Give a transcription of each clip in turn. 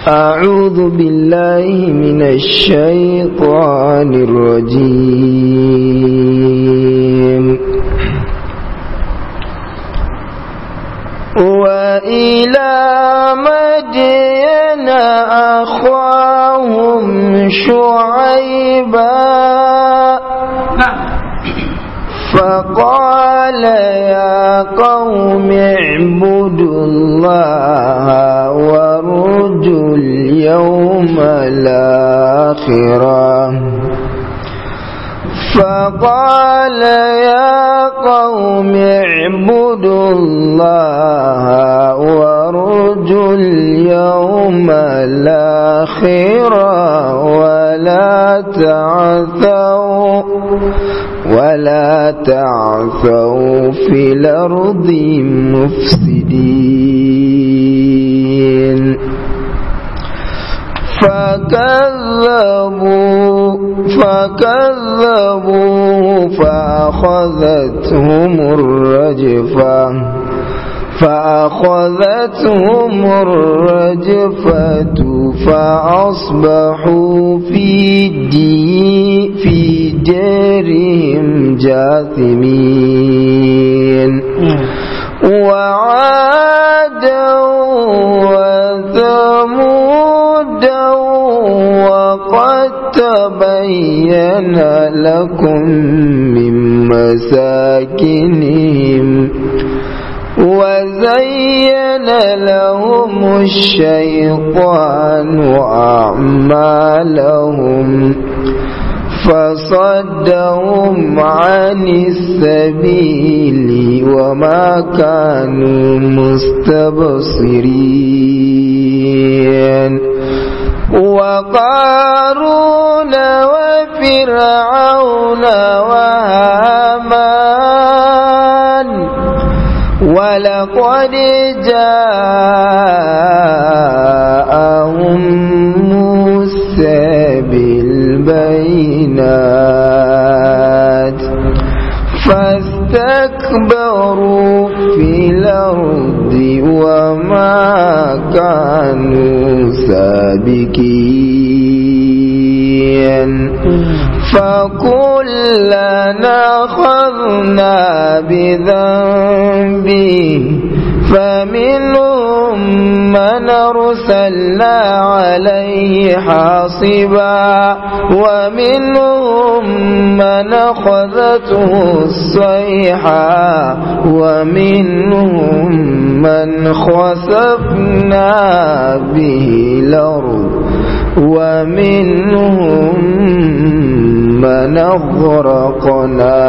أعوذ بالله من الشيطان الرجيم وإلى مدين أخاهم شعيبا فقال يا قوم اعبدوا الله وارجوا اليوم الآخرة فقال يا قوم اعبدوا الله وارجوا اليوم الآخرة ولا تعثوا ولا تعثوا في الأرض مفسدين فكذبوا فكذبوا فأخذتهم الرجفة فأخذتهم الرجفة فأصبحوا في دي في دارهم جاثمين وعادا وثمودا وقد تبين لكم من مساكنهم وزين لهم الشيطان أعمالهم فصدهم عن السبيل وما كانوا مستبصرين وقارون وفرعون وهامان ولقد جاءهم موسى بالبينات فاستكبروا في الأرض وما كانوا سابقين فكلنا أخذنا بذنبه فمنهم من أرسلنا عليه حاصبا ومنهم من أخذته الصيحة ومنهم من خسفنا به الأرض ومنهم من أغرقنا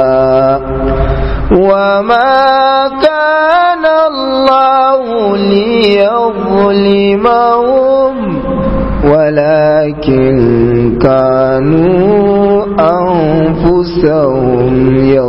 وما كان الله ليظلمهم ولكن كانوا أنفسهم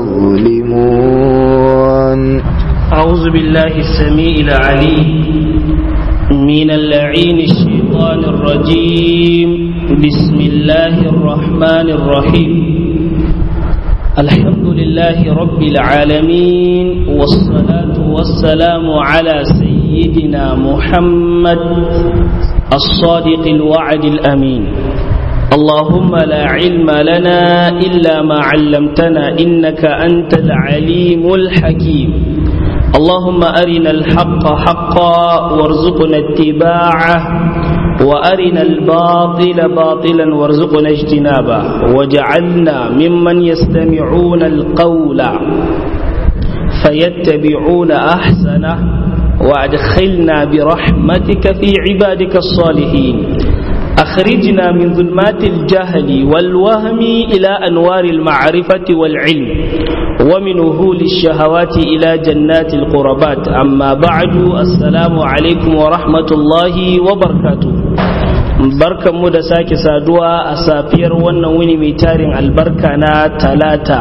يظلمون أعوذ بالله السميع العليم من اللعين الشيطان الرجيم بسم الله الرحمن الرحيم الحمد لله رب العالمين والصلاة والسلام على سيدنا محمد الصادق الوعد الأمين اللهم لا علم لنا إلا ما علمتنا إنك أنت العليم الحكيم اللهم أرنا الحق حقا وارزقنا اتباعه وأرنا الباطل باطلا وارزقنا اجتنابه وجعلنا ممن يستمعون القول فيتبعون أحسنه وأدخلنا برحمتك في عبادك الصالحين أخرجنا من ظلمات الجهل والوهم إلى أنوار المعرفة والعلم ومن وهول الشهوات إلى جنات القربات أما بعد السلام عليكم ورحمة الله وبركاته barkan mu da sake saduwa a safiyar wannan wuni mai tarin albarka na talata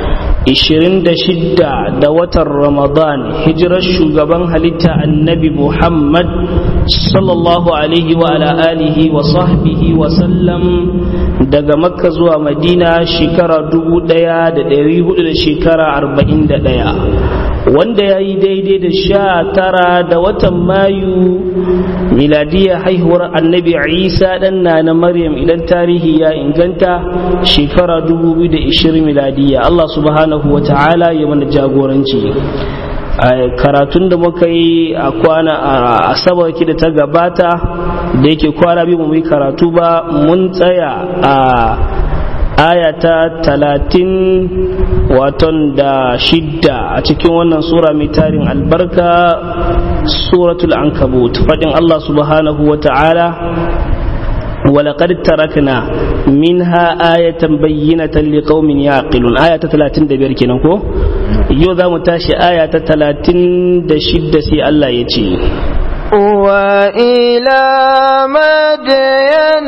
26 da watan ramadan hijirar shugaban halitta annabi muhammad sallallahu alaihi wa ala alihi wa sahbihi wa sallam daga makka zuwa madina shekara 1400 da shekara 41 wanda ya yi daidai da sha tara da watan mayu miladiyar haihuwar annabi isa dan na na maryam idan tarihi ya inganta shekara 2020 miladiya allah subhanahu wa ta'ala ya mana jagoranci karatun da muka yi a kwana a asabar da ta gabata da yake kwana biyu mu yi karatu ba mun tsaya a aya ta talatin waton da shidda a cikin wannan sura mai tarin albarka suratul ankabut faɗin Allah subhanahu wa ta'ala ولقد تركنا منها آية بينة لقوم يعقلون آية 30 دبير كنكو يوذا متاشي آية 30 دشد سي الله يتي وإلى مدين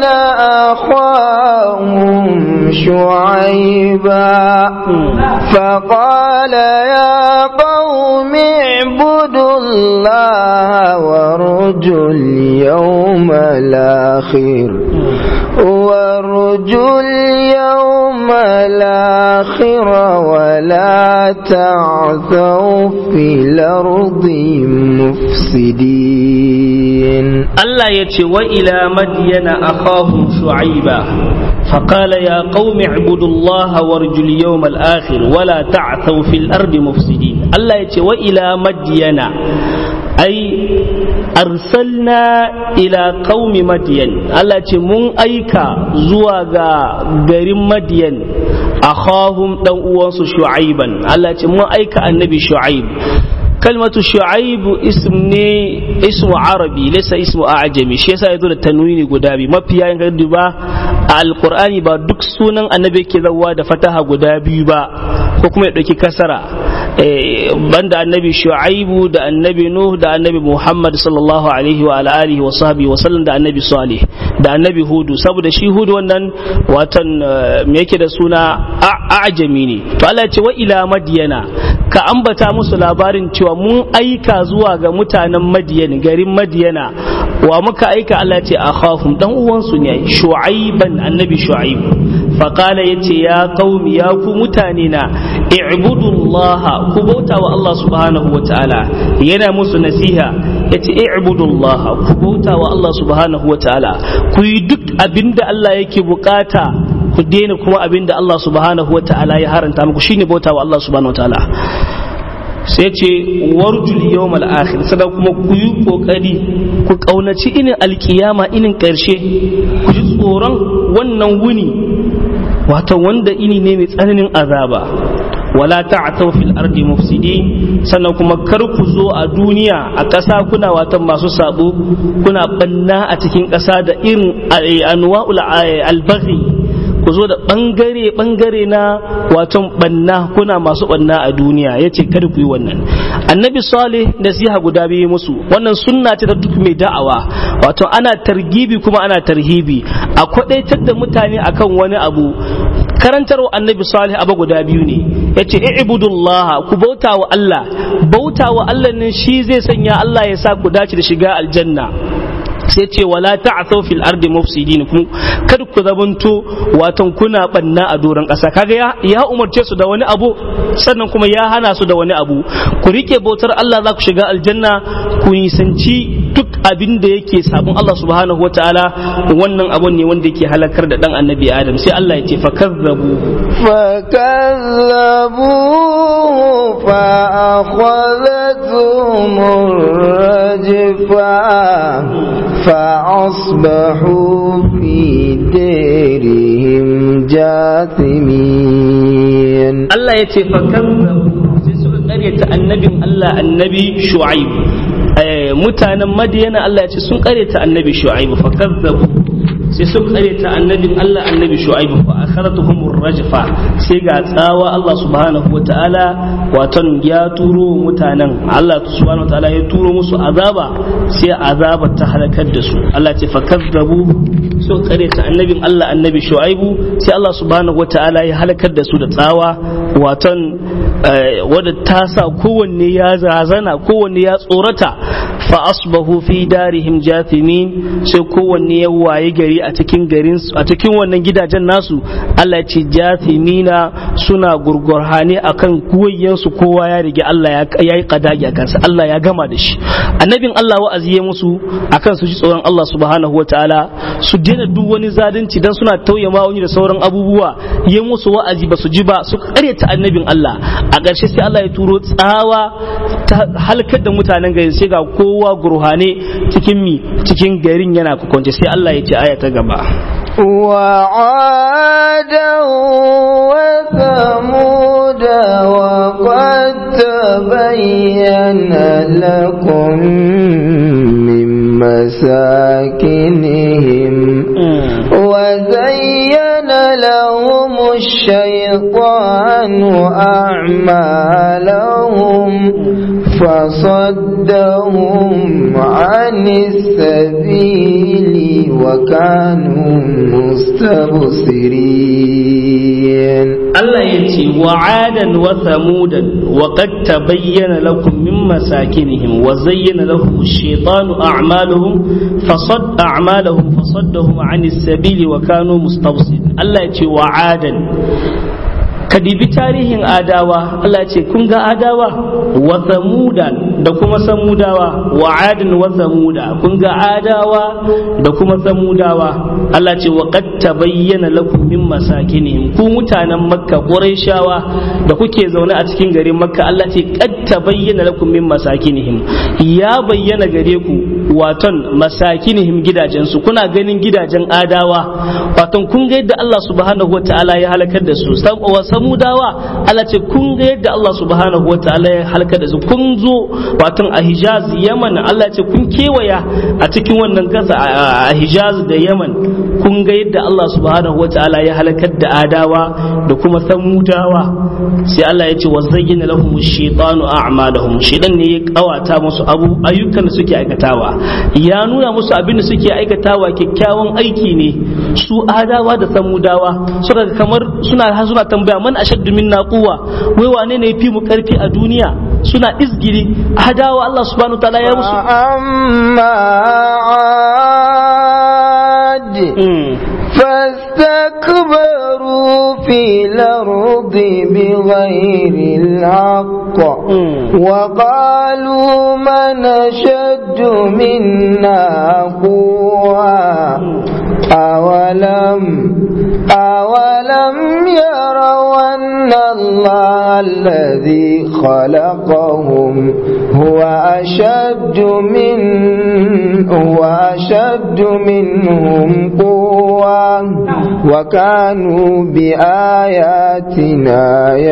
أخاهم شعيبا فقال يا قوم اعبدوا الله وارجوا اليوم الآخر وارجوا اليوم الآخر ولا تعثوا في الأرض مفسدين الله يتي وإلى مدين أخاهم شعيبا فقال يا قوم اعبدوا الله وارجوا اليوم الآخر ولا تعثوا في الأرض مفسدين الله يتي وإلى مدين أي أرسلنا إلى قوم مدين الله يتي من أيكا زواغا غريم مدين أخاهم دون شعيبا الله يتي من أيكا النبي شعيب kalmatu shu'aibu ism ne ismu arabi laysa ismu a'jami shi yasa yazo da tanwini guda biyu mafiya in kaddu ba a alqur'ani ba duk sunan annabi yake zawa da fataha guda biyu ba ko kuma ya dauki kasara banda annabi shu'aibu da annabi nuh da annabi muhammad sallallahu alaihi wa alihi wa sahbihi wa sallam da annabi salih da annabi hudu saboda shi hudu wannan watan me yake da suna a'jami ne to Allah ya ce wa ila madyana ka ambata musu labarin cewa mun aika zuwa ga mutanen madiyan garin madiyana wa muka aika Allah ce a khafum dan uwansu ne shu'aiban annabi shu'aib faqala yace ya qaumi ya ku mutane na i'budullaha ku bauta wa Allah subhanahu wa ta'ala yana musu nasiha yace i'budullaha ku bauta wa Allah subhanahu wa ta'ala ku yi duk abinda Allah yake bukata ku daina kuma abinda Allah subhanahu wa ta'ala ya haranta muku shine bauta wa Allah subhanahu wa ta'ala sai ce warjul yawmal akhir sannan kuma ku yi kokari ku kaunaci inin alkiyama inin karshe ku ji tsoron wannan wuni wato wanda ini ne mai tsananin azaba wala ta'tau fil ardi mufsidin sannan kuma kar ku zo a duniya a ƙasa kuna watan masu sabo kuna banna a cikin ƙasa da irin anwa'ul albaghi ku zo da bangare bangare na waton banna kuna masu banna a duniya ya ce kada ku yi wannan annabi salih nasiha guda biyu musu wannan sunna ce ta duk mai da'awa wato ana targibi kuma ana tarhibi a kwadaitar da mutane akan wani abu karantarwa annabi salih abu guda biyu ne ya ce i'budullah ku bauta wa Allah bauta wa Allah ne shi zai sanya Allah ya sa ku dace da shiga aljanna sai ce wala ta'thaw fil ardi mufsidin kun kar ku zamanto watan kuna banna a doron ƙasa kaga ya, ya umarce su da wani abu sannan kuma ya hana su da wani abu ku rike bautar Allah za ku shiga aljanna ku nisanci duk abin da yake sabon Allah subhanahu wataala wannan abun ne wanda yake halakar da dan annabi Adam sai Allah ya ce fakazzabu فكذبوه فأخذتهم الرجفة فأصبحوا في ديرهم جاثمين Allah ya ce fakazzabu sai suka karyata annabin Allah annabi Shu'aib mutanen Madiyana Allah ya ce sun karyata annabi Shu'aib fakazzabu sai suka karyata annabin Allah annabi Shu'aib fa akharatuhum rajfa sai ga tsawa Allah subhanahu wataala waton ya turo mutanen Allah subhanahu wataala ya turo musu azaba sai azaba ta halakar da su Allah ce fakazzabu suka karyata annabin Allah annabi Shu'aib sai Allah subhanahu wataala ya halakar da su da tsawa waton wadda ta sa kowanne ya zazana kowanne ya tsorata fa asbahu fi darihim jathimin sai kowanne ya waye gari a cikin garin a cikin wannan gidajen nasu Allah ya ce jathimina suna gurgurhane akan kuwayensu kowa ya rige Allah ya yi kadagi a kansa Allah ya gama da shi annabin Allah wa'azi ya musu akan su ji tsoron Allah subhanahu wataala su daina duk wani zalunci dan suna tauye ma'auni da sauran abubuwa ya musu wa'azi ba su ji ba su karyata annabin Allah a ƙarshe sai Allah ya turo tsawa ta halkar da mutanen gari sai ga kowa gurhane cikin mi cikin garin yana kwance sai Allah ya ce aya ta gaba وعادا وثمود وقد تبين لكم من مساكنهم وزين لهم الشيطان أعمالهم فصدهم عن السبيل وكانوا مستبصرين الله يتي وعادا وثمودا وقد تبين لكم من مساكنهم وزين لهم الشيطان أعمالهم فصد أعمالهم فصدهم عن السبيل وكانوا مستبصرين الله يتي وعادا ka dibi tarihin adawa Allah ce kun ga adawa wa samuda da kuma samudawa wa adin wa samuda kun ga adawa da kuma samudawa Allah ce wa qad tabayyana lakum min masakinihim ku mutanen makka quraishawa da kuke zaune a cikin garin makka Allah ce qad tabayyana lakum min masakinihim ya bayyana gare ku waton masakinihim gidajensu kuna ganin gidajen adawa waton kun ga yadda Allah subhanahu wataala ya halakar da su samudawa Allah ce kun ga yadda Allah subhanahu wa ta'ala ya halka da su kun zo watan a Hijaz Yaman Allah ce kun kewaya a cikin wannan kasa a Hijaz da Yaman kun ga yadda Allah subhanahu wa ta'ala ya halakar da adawa da kuma samudawa sai Allah ya ce wa zayyana lahum shaytanu a'malahum shaytan ne ya kawata musu abu ayyukan da suke aikatawa ya nuna musu abin da suke aikatawa kyakkyawan aiki ne su adawa da samudawa suka kamar suna suna tambaya man ashaddu minna quwwa wai wane ne yafi mu karfi a duniya suna izgiri hadawa Allah subhanahu ta'ala ya musu amma ad فاستكبروا في الأرض بغير الحق وقالوا من أشد منا قوة أولم أولم يروا أن الله الذي خلقهم هو أشد من هو أشد منهم قوة وكانوا بآياتنا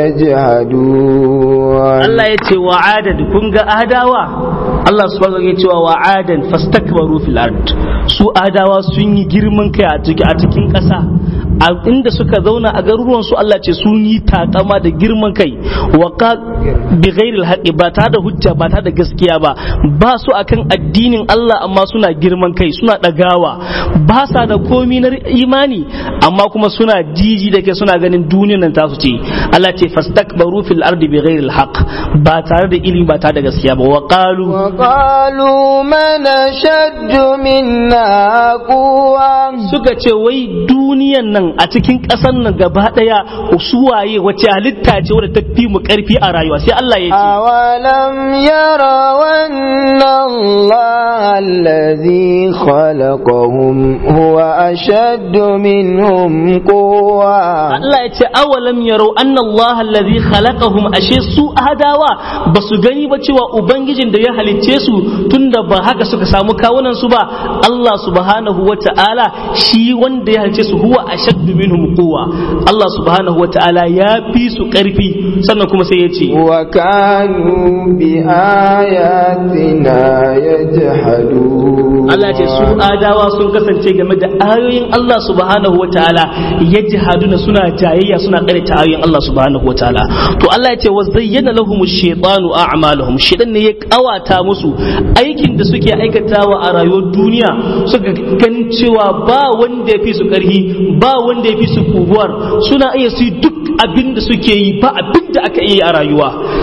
يجهدون الله يتي وعادا كنغا أهداوا Allah subhanahu ya cewa wa adan fastakbaru fil ard su adawa sun yi girman kai a cikin ƙasa a inda suka zauna a garuruwan su Allah ce sun yi takama da girman kai wa ka bi ghairil haqqi ba ta da hujja ba ta da gaskiya ba ba su akan addinin Allah amma suna girman kai suna dagawa ba sa da komi na imani amma kuma suna jiji da kai suna ganin duniyar nan tasu ce Allah ce fastakbaru fil ardi bi ghairil haqq ba tare da ilimi ba tare da gaskiya ba wa qalu وقالوا من أشد منا قوة suka ce wai duniyan nan a cikin ƙasar nan gaba ɗaya su waye wace halitta ce wadda ta fi mu ƙarfi a rayuwa sai Allah ya ce أولم يروا أن الله الذي خلقهم هو أشد منهم قوة Allah ya ce awalam yarau anna Allah allazi khalaqahum ashe su adawa basu gani ba cewa ubangijin da ya halicce su tunda ba haka suka samu kawunan su ba Allah subhanahu wata'ala shi wanda ya halicce su huwa ashaddu minhum quwwa Allah subhanahu wata'ala ya fi su karfi sannan kuma sai ya ce وكانوا بآياتنا يجحدون Allah ce su adawa sun kasance game da ayoyin Allah subhanahu wa ta'ala yajhaduna suna jayayya suna karanta ayoyin Allah subhanahu wa ta'ala to Allah ya ce wa zayyana lahum ash-shaytanu a'malahum shaytan ne ya kawata musu aikin da suke aikatawa a rayuwar duniya suka ganin cewa ba wanda ya fi su karhi ba wanda ya fi su kubuwar suna iya su yi duk abin da suke yi ba abin da aka yi a rayuwa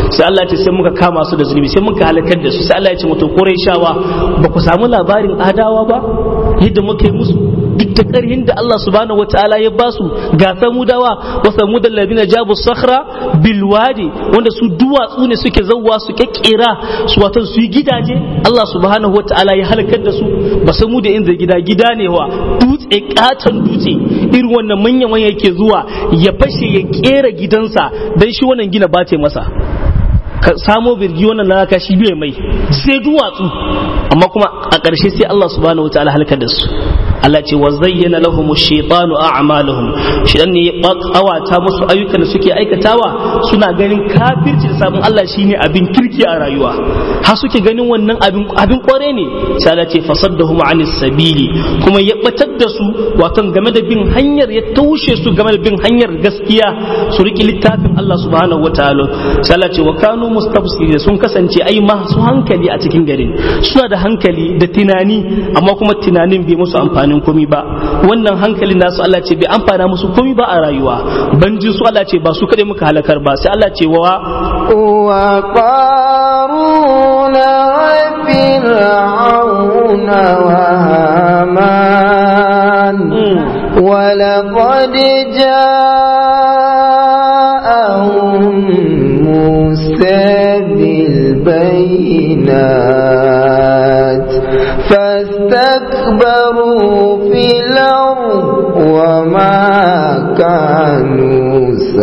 sai Allah ya ce sai muka kama su da zunubi sai muka halakar da su sai Allah ya ce mutu Qurayshawa ba ku samu labarin adawa ba yadda muka yi musu duk da ƙarhin da Allah subhanahu wataala ya ba su ga samudawa wa samudal ladina jabu sakhra bil wadi wanda su duwatsu ne suke zawwa su kekkera su watan su yi gidaje Allah subhanahu wataala ya halakar da su ba samu da inda gida gida ne wa dutse katon dutse irin wannan manya manya yake zuwa ya fashe ya kera gidansa dan shi wannan gina bace masa ka samo birgi wannan laka shi bai mai sai duwatsu amma kuma a ƙarshe sai Allah subhanahu wataala halakar da su Allah ce wa zayyana lahum ash-shaytanu a'malahum shidan ne ya kawata musu ayyukan da suke aikatawa suna ganin kafirci da sabon Allah shine abin kirki a rayuwa har suke ganin wannan abin abin kware ne sai Allah ce fasaddahum anis sabili kuma ya batar da su wato game da bin hanyar ya taushe su game da bin hanyar gaskiya su riki littafin Allah subhanahu wataala sai Allah ce wa kanu mustafsiri sun kasance ai masu hankali a cikin garin suna da hankali da tunani amma kuma tunanin bai musu amfani amfanin komi ba wannan hankalin nasu Allah ce bai amfana musu komi ba a rayuwa banjin su Allah ce ba su kadai muka halakar ba sai Allah ce wa wa qaruna wa fir'auna wa haman wa laqad ja'ahum musa bil bayinat فاستكبروا في الأرض وما كانوا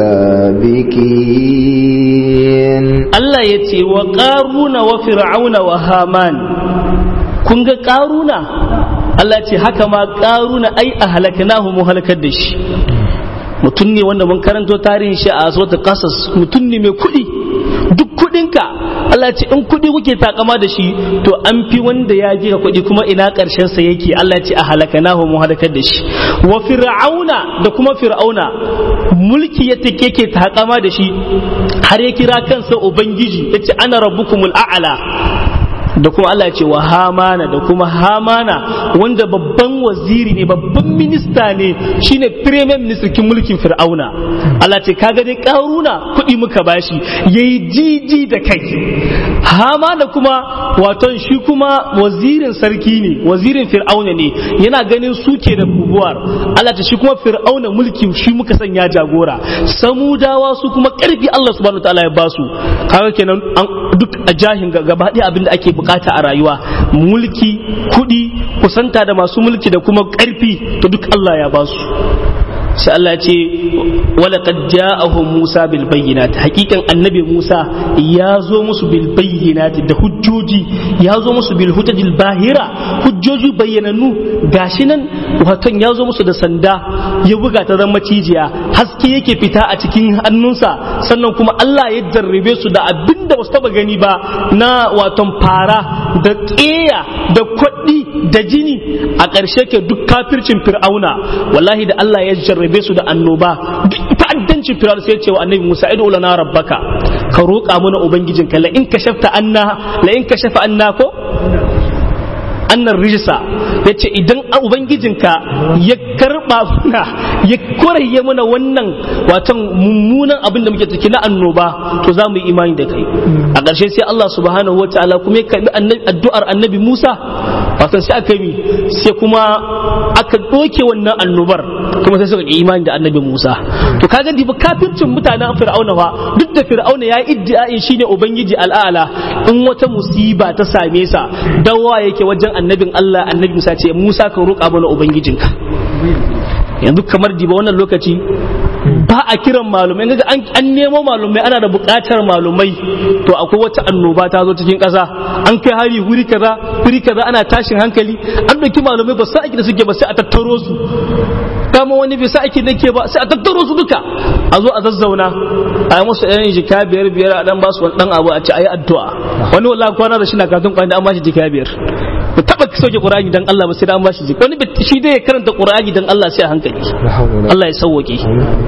سابقين الله يتي وقارون وفرعون وهامان كنغ قارون Allah ce haka ma ƙaruna ai a halaknahu mu halakar da shi mutum ne wanda mun karanto tarihin shi a suratul qasas mutum ne mai kuɗi duk kuɗinka Allah ce in kuɗi kuke takama da shi to an fi wanda ya ji ka kuɗi kuma ina ƙarshen sa yake Allah ce a halakanahu mu halakar da shi wa fir'auna da kuma fir'auna mulki ya take yake takama da shi har ya kira kansa ubangiji yace ana rabbukumul a'la da kuma Allah ce wa hamana da kuma hamana wanda babban waziri ne babban minista ne shine premier minister kin mulkin fir'auna Allah ce kaga dai karuna kuɗi muka bashi yayi jiji da kai hamana kuma waton shi kuma wazirin sarki ne wazirin fir'auna ne yana ganin suke da bubuwar Allah ta shi kuma fir'auna mulki shi muka sanya jagora samudawa su kuma karfi Allah subhanahu wataala ya basu kaga kenan duk a jahin gaba ɗaya abin da ake bukata a rayuwa mulki kuɗi kusanta da masu mulki da kuma ƙarfi to duk Allah ya ba su sai Allah ya ce wala qad ja'ahum Musa bil bayyinat hakikan annabi Musa ya zo musu bil bayyinat da hujjoji ya zo musu bil hujjajil bahira hujjoji bayyananu gashi nan waton ya zo musu da sanda ya buga ta zama cijiya haske yake fita a cikin hannunsa sannan kuma Allah ya jarrabe su da abinda ba su taba gani ba na waton fara da ƙeya da kwaɗi da jini a ƙarshe ke duk kafircin fir'auna wallahi da Allah ya jarrabe su da annoba duk ta'addancin fir'auna sai ya ce wa annabi Musa idu lana rabbaka ka roƙa mana ubangijinka la in kashafta anna la in kashafa anna ko annan rijisa ya ce idan ubangijinka ya karba muna ya koraye mana wannan watan mummunan abin da muke ciki na annoba to za mu yi imani da kai a ƙarshe sai Allah subhanahu wataala kuma ya karbi addu'ar annabi Musa watan sai aka yi sai kuma aka ɗoke wannan annobar kuma sai suka yi imani da annabi Musa to kaga diba kafircin mutanen fir'auna fa duk da fir'auna ya iddia'in shine ubangiji al'ala in wata musiba ta same sa dawa yake wajen annabin Allah annabi Musa ce Musa ka roƙa mana ubangijinka yanzu kamar diba wannan lokaci ba a kiran malumai ga an nemo malumai ana da buƙatar malumai to akwai wata annoba ta zo cikin ƙasa an kai hari wuri kaza wuri kaza ana tashin hankali an ɗauki malumai ba sa aiki da suke ba sai a tattaro su kama wani bai sa aiki da ke ba sai a tattaro su duka a zo a zazzauna a yi musu ɗan jika biyar biyar a ɗan ba su wani ɗan abu a ce a yi addu'a wani wallahi kwana da shi na katun kwana an ba shi jika biyar ba taba sauke qur'ani dan Allah ba sai an bashi jiki wani shi dai ya karanta qur'ani dan Allah sai a hankali Allah ya sauwake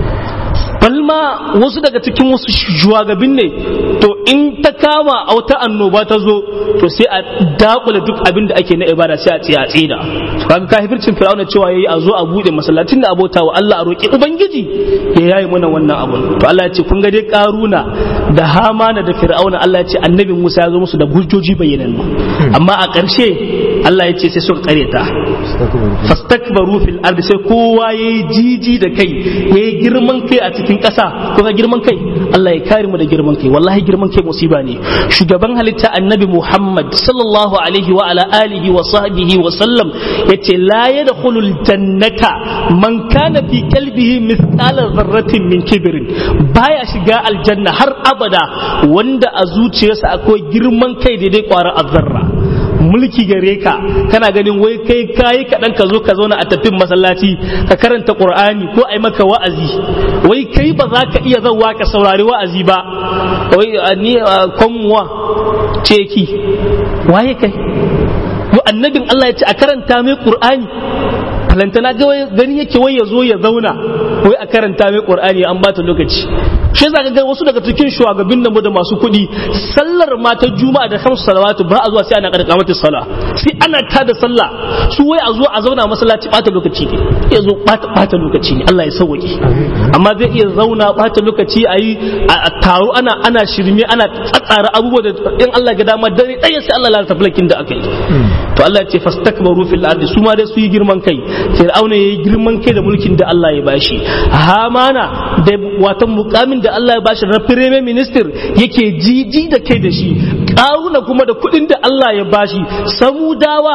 balma wasu daga cikin wasu shugaban ne to in ta kama a wata annoba ta zo to sai a dakula duk abin da ake na ibada sai a tsaya tsida kaga kafircin fir'auna cewa yayi a zo a bude masallacin da abota wa Allah a roki ubangiji ya yayi mana wannan abun to Allah ya ce kun ga dai karuna da hamana da fir'auna Allah ya ce annabi Musa ya zo musu da hujjoji bayyanannu amma a ƙarshe Allah ya ce sai suka kareta fastakbaru fil ardi sai kowa yayi jiji da kai yayi girman kai a cikin ƙasa ko ga girman kai Allah ya kare mu da girman kai wallahi girman kai musiba ne shugaban halitta annabi Muhammad sallallahu alaihi wa ala alihi wa sahbihi wa sallam yace la yadkhulul jannata man kana fi qalbihi mithqala dharratin min kibrin baya shiga aljanna har abada wanda a zuciyarsa akwai girman kai daidai kwara azzarra mulki gare ka kana ganin wai kai kayi kaɗan ka zo ka zauna a tafin masallaci ka karanta qur'ani ko ai maka wa'azi wai kai ba za ka iya zauwa ka saurari wa'azi ba wai ni kwanmuwa ceki waye kai yo annabin Allah ya ce a karanta mai qur'ani falantana gani yake wai ya zo ya zauna wai a karanta mai qur'ani an bata lokaci shi yasa ga wasu daga cikin shugabannin nan da masu kuɗi sallar mata juma'a da kamsu salawatu ba a zuwa sai ana karka mata sallah sai ana ta da sallah su wai a zo a zauna masallaci bata lokaci ne ya zo bata lokaci ne Allah ya sauke amma zai iya zauna bata lokaci a yi a taro ana ana shirme ana tsatsara abubuwa da in Allah ga dama dare ɗaya sai Allah lalata fulakin da aka yi to Allah ya ce fastakbaru fil ardi su ma dai su yi girman kai fir'auna yayi girman kai da mulkin da Allah ya bashi hamana da watan mukamin da Allah ya bashi na premier minister yake jiji da kai da shi karuna kuma da kuɗin da Allah ya bashi samudawa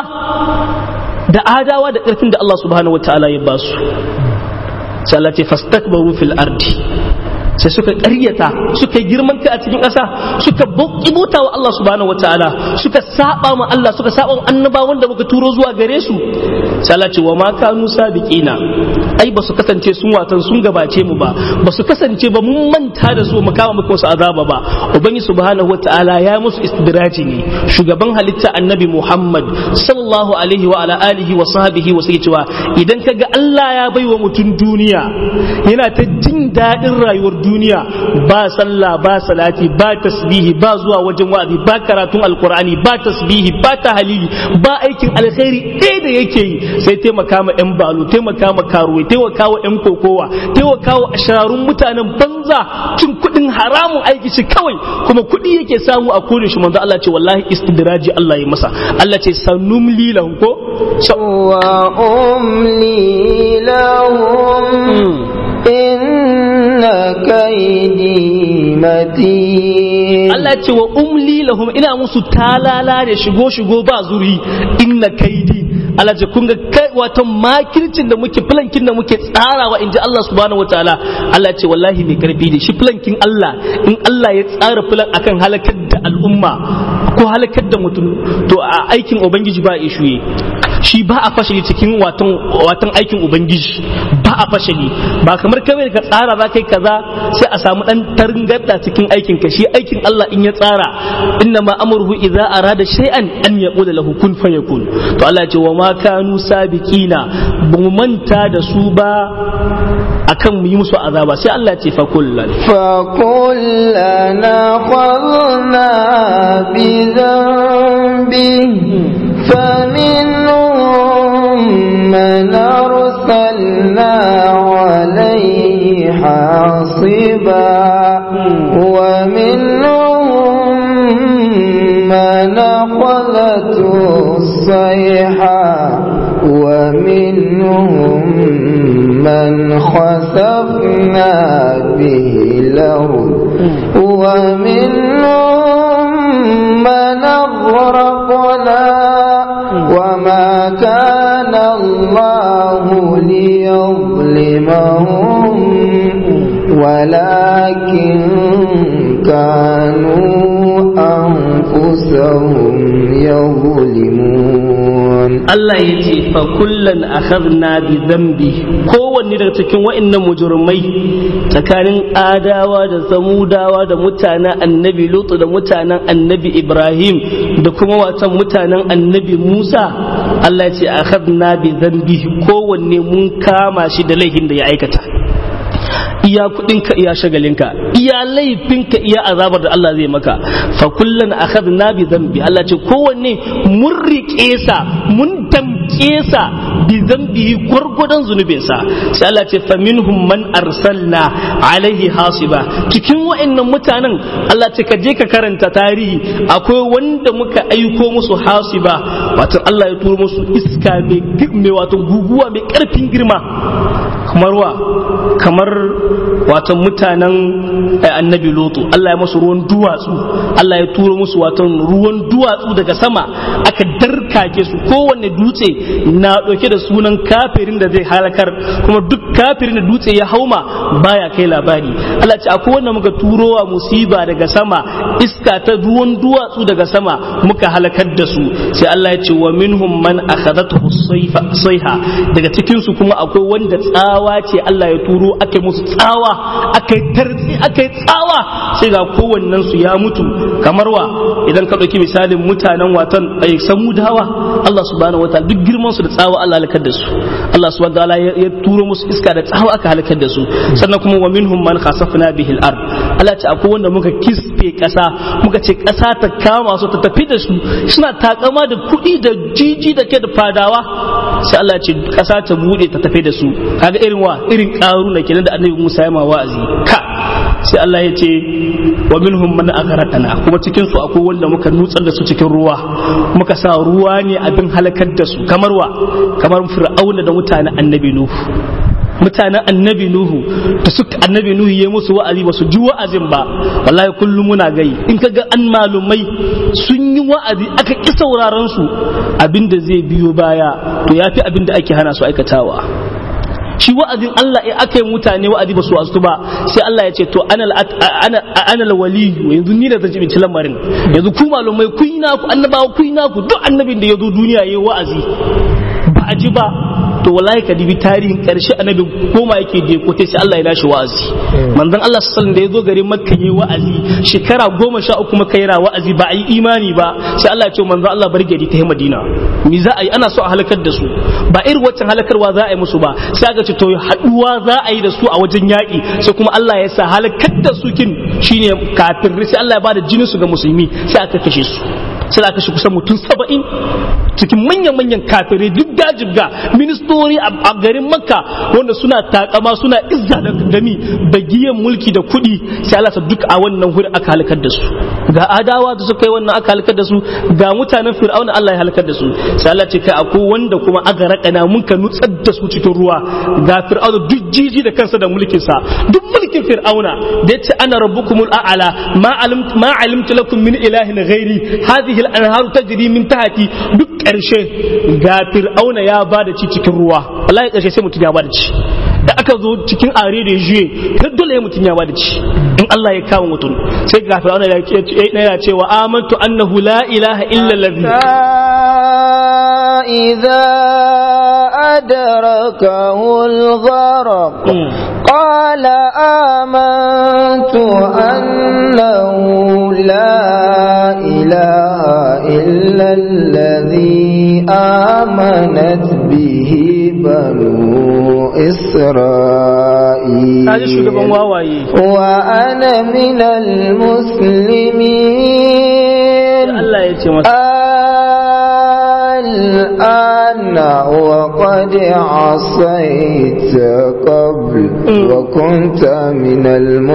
da adawa da ƙarfin da Allah subhanahu wataala ya basu sai Allah ce fastakbaru fil ardi sai suka ƙaryata suka yi girman kai a cikin ƙasa suka bauta wa Allah subhanahu wataala suka saba ma Allah suka saba annabawan da muka turo zuwa gare su sai Allah ce wa ma kanu sabiqina ai ba su kasance sun watan sun gabace mu ba ba su kasance ba mun manta da su mu kama muku su azaba ba ubangi subhanahu wataala ya musu istidraji ne shugaban halitta annabi Muhammad sallallahu alaihi wa ala alihi wa sahbihi wa sai cewa idan kaga Allah ya baiwa mutum duniya yana ta jin daɗin rayuwar duniya ba sallah ba salati ba tasbihi ba zuwa wajen wa'azi ba karatun alkur'ani ba tasbihi ba tahalili ba aikin alkhairi ɗaya da yake yi sai taimaka ma yan balu taimaka ma karuwai taimaka wa yan kokowa taimaka wa ashararun mutanen banza cin kuɗin haramun aiki shi kawai kuma kuɗi yake samu a kodin shi manzo Allah ce wallahi istidraji Allah ya masa Allah ce sanumli lahum ko wa umli lahum inna kaidi matin Allah ce wa umli lahum ina musu talala da shigo shigo ba zuri inna kaidi Allah ce kun ga kai wato makircin da muke plankin da muke tsarawa inji Allah subhanahu wataala Allah ce wallahi mai karfi ne shi plankin Allah in Allah ya tsara plan akan halakar da al'umma ko halakar da mutum to a aikin ubangiji ba ishuye shi ba a fashili cikin watan watan aikin ubangiji ba a fashili ba kamar kawai ka tsara za kai kaza sai a samu dan taringarda cikin aikin ka shi aikin Allah in ya tsara inna ma amruhu idza arada shay'an an yaqula lahu kun fayakun to Allah ya ce wa ma kanu sabiqina ba mu manta da su ba akan mu yi musu azaba sai Allah ya ce fa kullan fa kullana khadna bi dhanbi فمنهم من أرسلنا عليه حاصبا ومنهم من أخذته الصيحة ومنهم من خسفنا به الأرض ومنهم من أغرقنا وما كان الله ليظلمهم ولكن كانوا أنفسهم يظلمون Allah ya ce fa kullan akhadna bi dhanbi kowanne daga cikin wa'annan mujrimai tsakanin adawa da samudawa da mutanen annabi lutu da mutanen annabi ibrahim da kuma watan mutanen annabi musa Allah ya ce akhadna bi dhanbi kowanne mun kama shi da laifin da ya aikata iya kudinka iya shagalinka iya laifinka iya azabar da Allah zai maka fa kullan akhadna bi dhanbi Allah ce kowanne mun rike sa mun damke sa bi dhanbihi gurgudan zunubinsa sai Allah ce fa minhum man arsalna alaihi hasiba cikin wa'annan mutanen Allah ce ka je ka karanta tarihi akwai wanda muka aiko musu hasiba wato Allah ya turo musu iska mai wato guguwa mai karfin girma kamar wa kamar wato mutanen annabi lotu Allah ya musu ruwan duwatsu Allah ya turo musu wato ruwan duwatsu daga sama aka darkake su kowanne dutse na dauke da sunan kafirin da zai halakar kuma duk kafirin da dutse ya hauma baya kai labari Allah ce akwai wanda muka turo wa musiba daga sama iska ta ruwan duwatsu daga sama muka halakar da su sai Allah ya ce wa minhum man akhadathu sayha daga cikin su kuma akwai wanda tsawa ce Allah ya turo aka musu tsawa aka tartsi aka tsawa sai ga kowannen su ya mutu kamar wa idan ka dauki misalin mutanen watan ay samudawa Allah subhanahu wataala duk girman su da tsawa Allah halakar da su Allah subhanahu wataala ya turo musu iska da tsawa aka halakar da su sannan kuma wa minhum man khasafna bihi al-ard Allah ce akwai wanda muka kisfe kasa muka ce kasa ta kama su ta tafi da su suna takama da kuɗi da jiji da ke da fadawa sai Allah ce kasa ta bude ta tafi da su kaga irin wa irin karuna kenan da annabi Musa ya ma wa'azi ka sai Allah ya ce wa minhum man aghraqana kuma cikin su akwai wanda muka nutsar da su cikin ruwa muka sa ruwa ne abin halakar da su kamar wa kamar fir'auna da mutanen annabi nuhu mutanen annabi nuhu da suka annabi nuhu ya musu wa'azi ba su ji wa'azin ba wallahi kullum muna gai in kaga an malumai sun yi wa'azi aka ki sauraron su abinda zai biyo baya to yafi abinda ake hana su aikatawa shi wa'azin Allah in aka yi mutane wa'azi ba su wasu ba sai Allah ya ce to ana wali yanzu ni da zan jibinci lamarin yanzu ku malumai kun yi naku annabawa kun yi naku duk annabin da ya zo duniya ya yi wa'azi ba a ji ba to wallahi ka dibi tarihin karshe annabi koma yake je ko sai Allah ya dashi wa'azi manzon Allah sallallahu da ya zo garin Makka yayi wa'azi shekara goma sha uku Makka yana wa'azi ba a yi imani ba sai Allah ya ce manzon Allah bar gari ta Madina me za a yi ana so a halakar da su ba irin waccan halakarwa za a yi musu ba sai aka ce to haduwa za a yi da su a wajen yaƙi sai kuma Allah ya sa halakar da su kin shine kafin sai Allah ya bada jinin su ga musulmi sai aka kashe su sai aka kashe kusan mutum saba'in cikin manyan-manyan kafirai duk dajibga ministori a garin makka wanda suna takama suna izza da gami bagiyan mulki da kuɗi sai Allah duk a wannan wuri aka halakar da su ga adawa da suka yi wannan aka halakar da su ga mutanen fir'auna Allah ya halakar da su sai Allah ce kai akwai wanda kuma aka rakana mun ka nutsar da su cikin ruwa ga fir'auna duk jiji da kansa da mulkin sa duk mulkin fir'auna da yace ana rabbukumul a'la ma alimtu ma alimtu lakum min ilahin ghairi hadhihi al-anharu tajri min tahti duk ƙarshe ga fir'auna ya ba da ci cikin ruwa wallahi ƙarshe sai mutum ya ba da ci da aka zo cikin are da juye ta dole mutum ya ba da ci in Allah ya kawo mutum sai ga fir'auna ya ce wa amantu annahu la ilaha illa allazi إذا أدركه الغرق قال آمنت أنه لا إله إلا الذي آمنت به بنو إسرائيل وأنا من المسلمين الآن وقد عصيت قبل وكنت من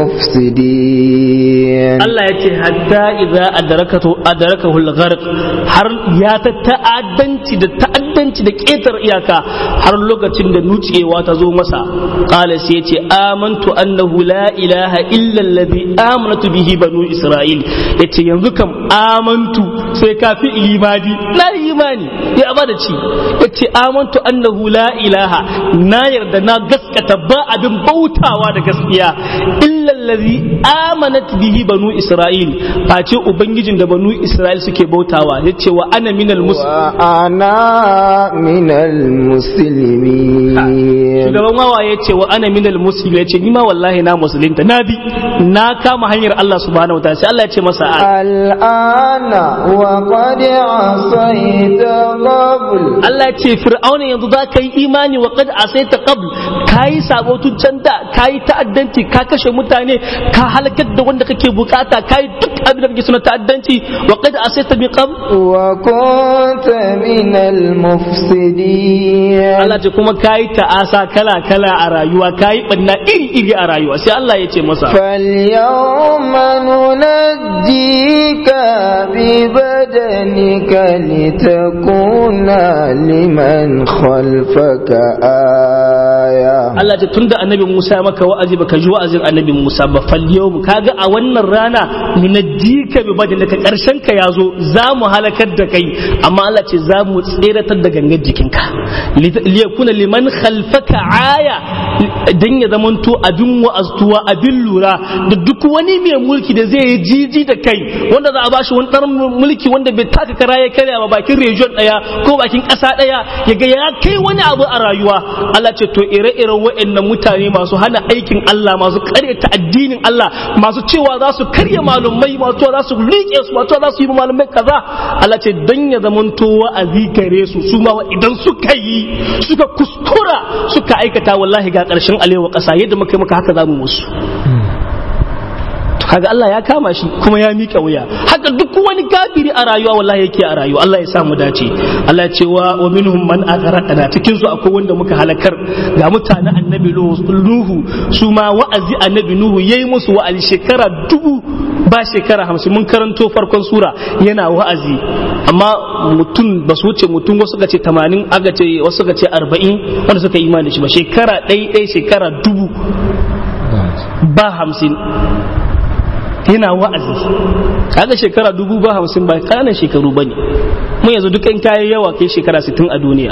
المفسدين الله يتي حتى إذا أدركته أدركه الغرق har ya ta ta'addanci da ta'addanci da ƙetar iyaka har lokacin da nucewa ta zo masa qala sai yace amantu annahu la ilaha illa allazi amanatu bihi banu isra'il yace yanzu kam amantu sai kafi imani na imani ya bada ci yace amantu annahu la ilaha na yarda na gaskata ba abin bautawa da gaskiya illa allazi amanat bihi banu isra'il face ubangijin da banu isra'il suke bautawa yace wa ana minal muslimin wa ana minal muslimin shugaban wawa ya ce wa ana minal muslim ya ce ni ma wallahi na musulunta na bi na kama hanyar Allah subhanahu wa ta'ala sai Allah ya ce masa al'ana wa qad asaita qabl Allah ya ce fir'auna yanzu za ka yi imani wa qad asaita qabl kai sabo tun can da kai ta'addanci ka kashe mutane ka halakar da wanda kake bukata kai duk abin da kake suna ta'addanci wa qad asaita bi qabl wa kunta min al-mufsidin Allah ce kuma kayi ta'asa kala kala a rayuwa kayi banna iri iri a rayuwa sai Allah ya ce masa فاليوم ننجيك ببدنك لتكون لمن خلفك آية Allah ce tunda annabi Musa ya maka wa'azi baka ji wa'azin annabi Musa ba fal yau kaga a wannan rana minajjika bi badalika karshen ka yazo za mu halakar da kai amma Allah ce za mu tseratar da gangar jikinka liyakuna liman khalfaka aya dan ya zamanto abin wa'aztuwa abin lura da duk wani mai mulki da zai yi jiji da kai wanda za a bashi wani ɗan mulki wanda bai taka kara ya karya ba bakin region ɗaya ko bakin ƙasa ɗaya ya ga ya kai wani abu a rayuwa Allah ce to ire-iren waɗannan mutane masu hana aikin Allah masu karyata addinin Allah masu cewa za su karya malumai masu cewa za su liƙe su masu cewa za su yi malumai kaza Allah ce dan ya zamanto wa'azi gare su su ma idan suka yi suka kuskura suka aikata wallahi ga ƙarshen alewa ƙasa yadda muka yi maka haka za mu musu kaga Allah ya kama shi kuma ya mika wuya haka duk wani kafiri a rayuwa wallahi yake a rayuwa Allah ya sa mu dace Allah ya ce wa wa minhum man aghraqna cikin su akwai wanda muka halakar ga mutanen annabi Nuhu su ma wa'azi annabi Nuhu yayi musu wa'azi shekara dubu ba shekara hamsin mun karanto farkon sura yana wa'azi amma mutum ba su wuce mutum wasu ga ce tamanin aka ce wasu ga ce arba'in wanda suka yi imani da shi ba shekara ɗai ɗai shekara dubu ba hamsin yana wa'azi kaga shekara dubu ba hamsin ba ƙananan shekaru ba ne mun yanzu duk in kayan yawa kai shekara sittin a duniya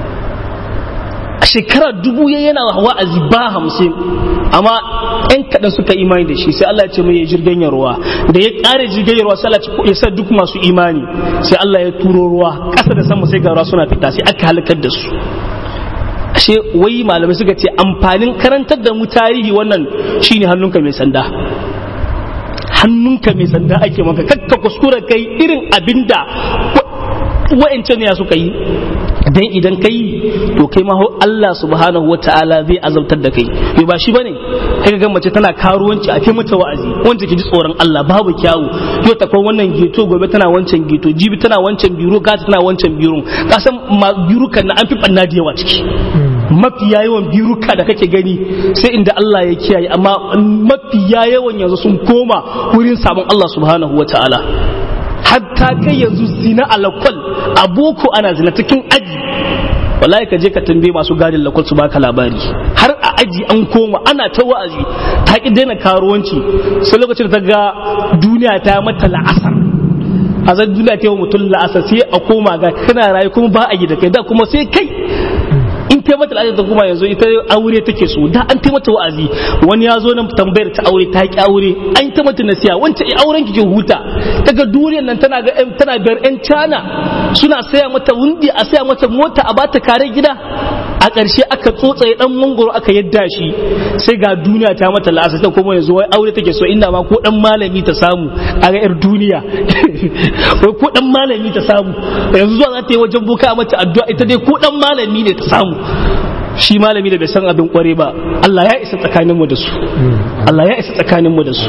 a shekara dubu ya yana wa'azi ba hamsin amma yan kaɗan suka imani da shi sai Allah ya ce mai ya jirgin ruwa da ya ƙare jirgin ruwa sai Allah ya sa duk masu imani sai Allah ya turo ruwa ƙasa da sama sai ga ruwa suna fita sai aka halakar da su ashe wai malamai suka ce amfanin karantar da mu tarihi wannan shine hannunka mai sanda hannunka mai sanda ake maka kakka kuskura kai irin abinda wa'ancan ya suka yi dan idan kai to kai ma Allah subhanahu wa ta'ala zai azabtar da kai bai ba shi bane kai ga mace tana karuwanci a kai mata wa'azi wanda ke ji tsoron Allah babu kyawu yau ta kwan wannan geto gobe tana wancan geto jibi tana wancan biro gata tana wancan biro ka san birukan na an fi banna da yawa ciki mafiya yawan biruka da kake gani sai inda Allah ya kiyaye amma mafiya yawan yanzu sun koma wurin sabon Allah subhanahu wa ta'ala hatta kai yanzu zina a lakwal a boko ana zina cikin aji wallahi ka je ka tambaye masu gadin lakwal su baka labari har a aji an koma ana ta wa'azi ta ki daina karuwanci sai lokacin da ta ga duniya ta mata la'asar a zan duniya ta yi mutum la'asar sai a koma ga kana rayu kuma ba a yi da kai da kuma sai kai in ta mata al'ada ta kuma yanzu ita aure take so da an ta mata wa'azi wani ya zo nan tambayar ta aure ta ki aure an ta mata nasiya wancan ai auren ki huta daga duniyar nan tana ga tana biyar yan cana suna saya mata wundi a saya mata mota a bata kare gida a ƙarshe aka tsotsaye dan mangoro aka yadda shi sai ga duniya ta mata la'asa ta kuma yanzu wai aure take so inda ma ko dan malami ta samu a ga yar duniya wai ko dan malami ta samu yanzu zuwa za ta yi wajen buka mata addu'a ita dai ko dan malami ne ta samu shi malami da bai san abin kware ba Allah ya isa tsakaninmu da su Allah ya isa tsakaninmu da su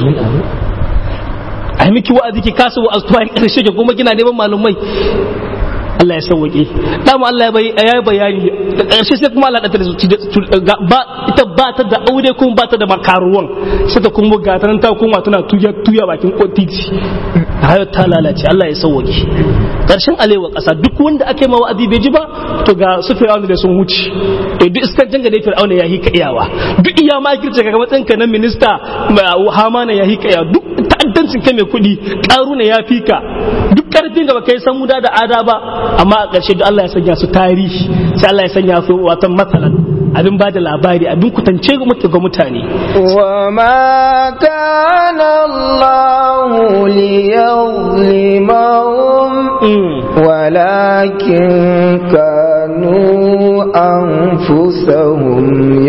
a miki wa'azi ki kasa wa'azuwa in ƙarshe ki kuma kina neman malumai Allah ya sauwaƙe dama Allah ya bayani da ƙarshe sai kuma Allah da ba ita ba ta da aure kuma ba ta da makaruwan sai ta kuma ga ta ta kuma tana tuya tuya bakin titi hayar ta lalace Allah ya sauwaƙe ƙarshen alewa ƙasa duk wanda ake ma wa'azi bai ji ba to ga su fir'auna da sun wuce to duk iskan janga da fir'auna ya hika iyawa duk iya ma girce kaga matsayin ka na minista hamana ya hika iyawa duk ta'addancin kai mai kuɗi ƙaruna ya fika duk ƙarfin da baka yi san muda da ada ba amma a ƙarshe da Allah ya sanya su tarihi sai Allah ya sanya su watan matsalan abin ba da labari abin kutance ga mutane wa ma kana Allah liyazlimahum walakin kanu أنفسهم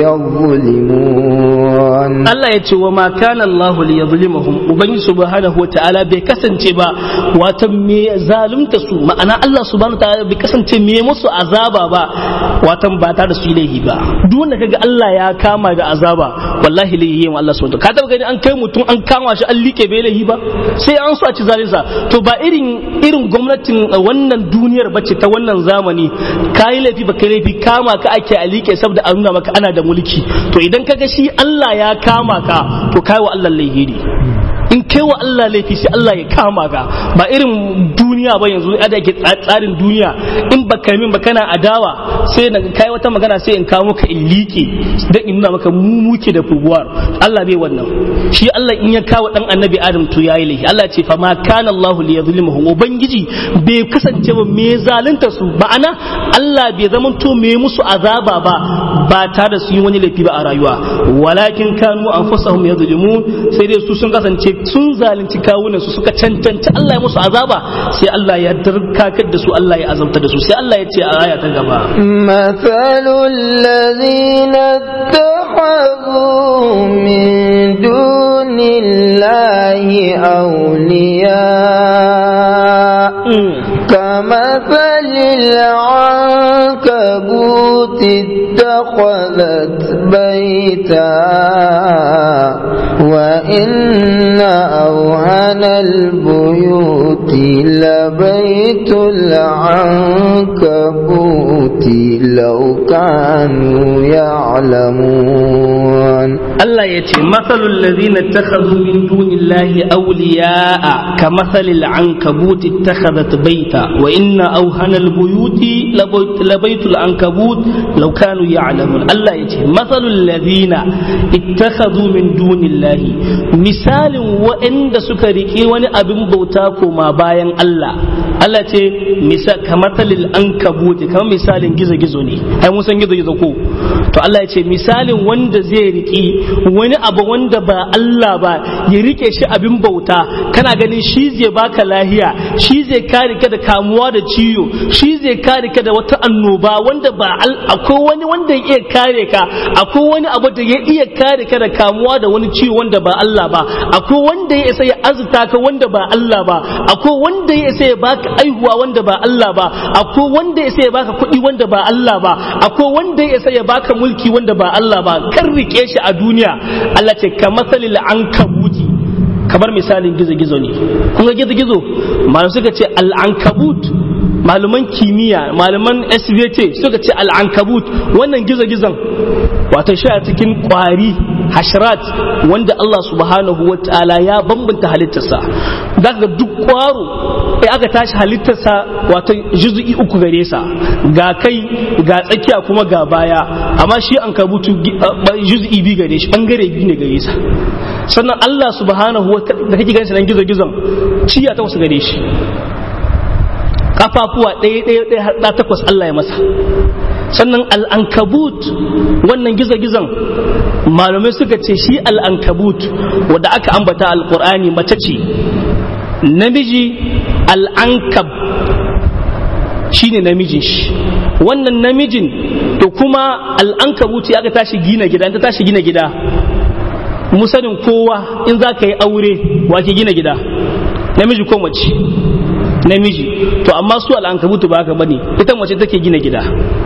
يظلمون Allah ya ce wa ma kana Allah li yadhlimuhum ubangi subhanahu wa ta'ala bai kasance ba wato me zalunta su ma'ana Allah subhanahu wa ta'ala bai kasance me musu azaba ba wato ba ta da su laihi ba duk wanda kaga Allah ya kama da azaba wallahi laihi yin Allah subhanahu wa ta'ala ka taba gani an kai mutum an kama shi an like bai laihi ba sai an so a ci zalinsa to ba irin irin gwamnatin wannan duniyar bace ta wannan zamani kai laifi ba kai laifi kama ka ake a like saboda a nuna maka ana da mulki to idan kaga shi Allah ya kama ka to kai wa Allah laifi ne in kai wa Allah laifi sai Allah ya kama ka ba irin duniya ba yanzu da ke tsarin duniya in ba kai min ba kana adawa sai na kai wata magana sai in kawo maka in liƙe dan in nuna maka mu muke da fubuwar Allah bai wannan shi Allah in ya kawo dan annabi Adam to yayi laifi Allah ce fa ma kana Allah li yadhlimuhum ubangiji bai kasance ba me zalunta su ma'ana Allah bai zama to me musu azaba ba ba tare da su yi wani laifi ba a rayuwa walakin kanu anfusahum yadhlimun sai dai su sun kasance sun zalunci kawunan su suka cancanci Allah ya musu azaba sai Allah ya darkakar da su Allah ya azabta da su sai Allah ya ce a aya ta gaba مثل الذين اتخذوا من دون الله أولياء كمثل العنكبوت اتخذت بيتا وإن أوهن البيوت لبيت العنكبوت لو كانوا يعلمون Allah ya ce matsalul ladina takhadhu min dunillahi awliya'a ka mathalil ankabut ittakhadhat baita wa inna awhana albuyuti labaitul ankabut law kanu ya'lamun Allah ya ce matsalul ladina ittakhadhu min dunillahi misalin wa'anda suka riƙe wani abin bauta koma bayan Allah Allah ce misal ka mathalil ankabut kamar misalin gizo-gizo ne ai mun san gizo-gizo ko to Allah ya ce misalin wanda zai riƙi wani abu wanda ba Allah ba ya rike shi abin bauta kana ganin shi zai baka lahiya shi zai kare ka da kamuwa da ciwo shi zai kare ka da wata annoba wanda ba akwai wani wanda ya iya kare ka akwai wani abu da ya iya kare ka da kamuwa da wani ciwo wanda ba Allah ba akwai wanda ya isa ya azurta ka wanda ba Allah ba akwai wanda ya isa ya baka aihuwa wanda ba Allah ba akwai wanda ya isa ya baka kuɗi wanda ba Allah ba akwai wanda ya isa ya baka mulki wanda ba Allah ba kan rike shi a duniya Allah ce ka masalil an kabuti kamar misalin gizo-gizo ne kun ga gizo-gizo malam suka ce al'ankabut malaman kimiyya malaman svt suka ce al'ankabut wannan gizo-gizon wato shi a cikin kwari hashrat wanda Allah subhanahu wa ta'ala ya bambanta halittarsa za ga duk kwaro sai aka tashi halittarsa wato juzu'i uku gare sa ga kai ga tsakiya kuma ga baya amma shi an kabutu juzu'i biyu gare shi bangare biyu ne gare sa sannan Allah subhanahu wa ta'ala da kake ganin nan gizo-gizon ciya ta wasu gare shi kafafuwa ɗaya ɗaya ɗaya har ɗa takwas Allah ya masa sannan al'ankabut wannan gizo-gizon malamai suka ce shi al'ankabut wadda aka ambata alƙur'ani mace ce namiji al'ankab shi ne namijin shi wannan namijin to kuma al'ankabut ya aka tashi gina gida ta tashi gina gida musanin kowa in za ka yi aure wa ke gina gida namiji ko mace namiji to amma su al'ankabutu ba haka bane ita mace take gina gida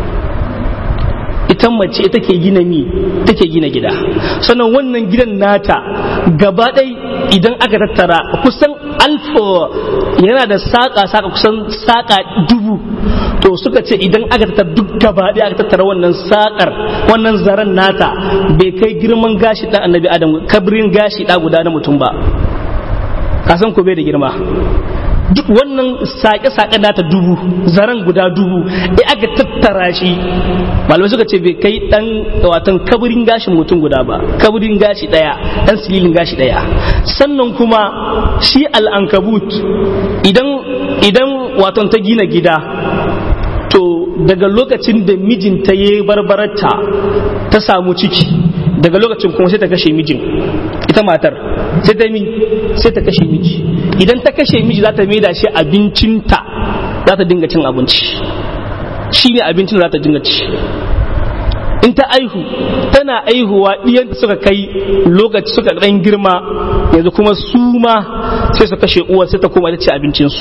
ita mace take gina mi take gina gida sannan wannan gidan nata gaba ɗai idan aka tattara kusan alfa yana da saƙa saƙa kusan saƙa dubu to suka ce idan aka tattara duk gaba ɗaya aka tattara wannan saƙar wannan zaren nata bai kai girman gashi ɗan annabi adam kabrin gashi ɗa guda na mutum ba kasan ko bai da girma duk wannan sake-sake nata dubu zaren guda dubu e aka tattara shi malamai suka ce bai kai dan watan kaburin gashin mutum guda ba kaburin gashi daya dan sililin gashi daya sannan kuma shi al'ankabut idan idan watan ta gina gida to daga lokacin da mijinta ya barbararta ta samu ciki daga lokacin kuma sai ta kashe mijin ita matar sai ta mi sai ta kashe miji idan ta kashe miji za ta maida shi abincinta za ta dinga cin abinci shi ne abincin da za ta dinga ci in ta aihu tana aihuwa ɗiyanta suka kai lokaci suka ɗan girma yanzu kuma su ma sai su kashe uwar sai ta koma ta ci abincinsu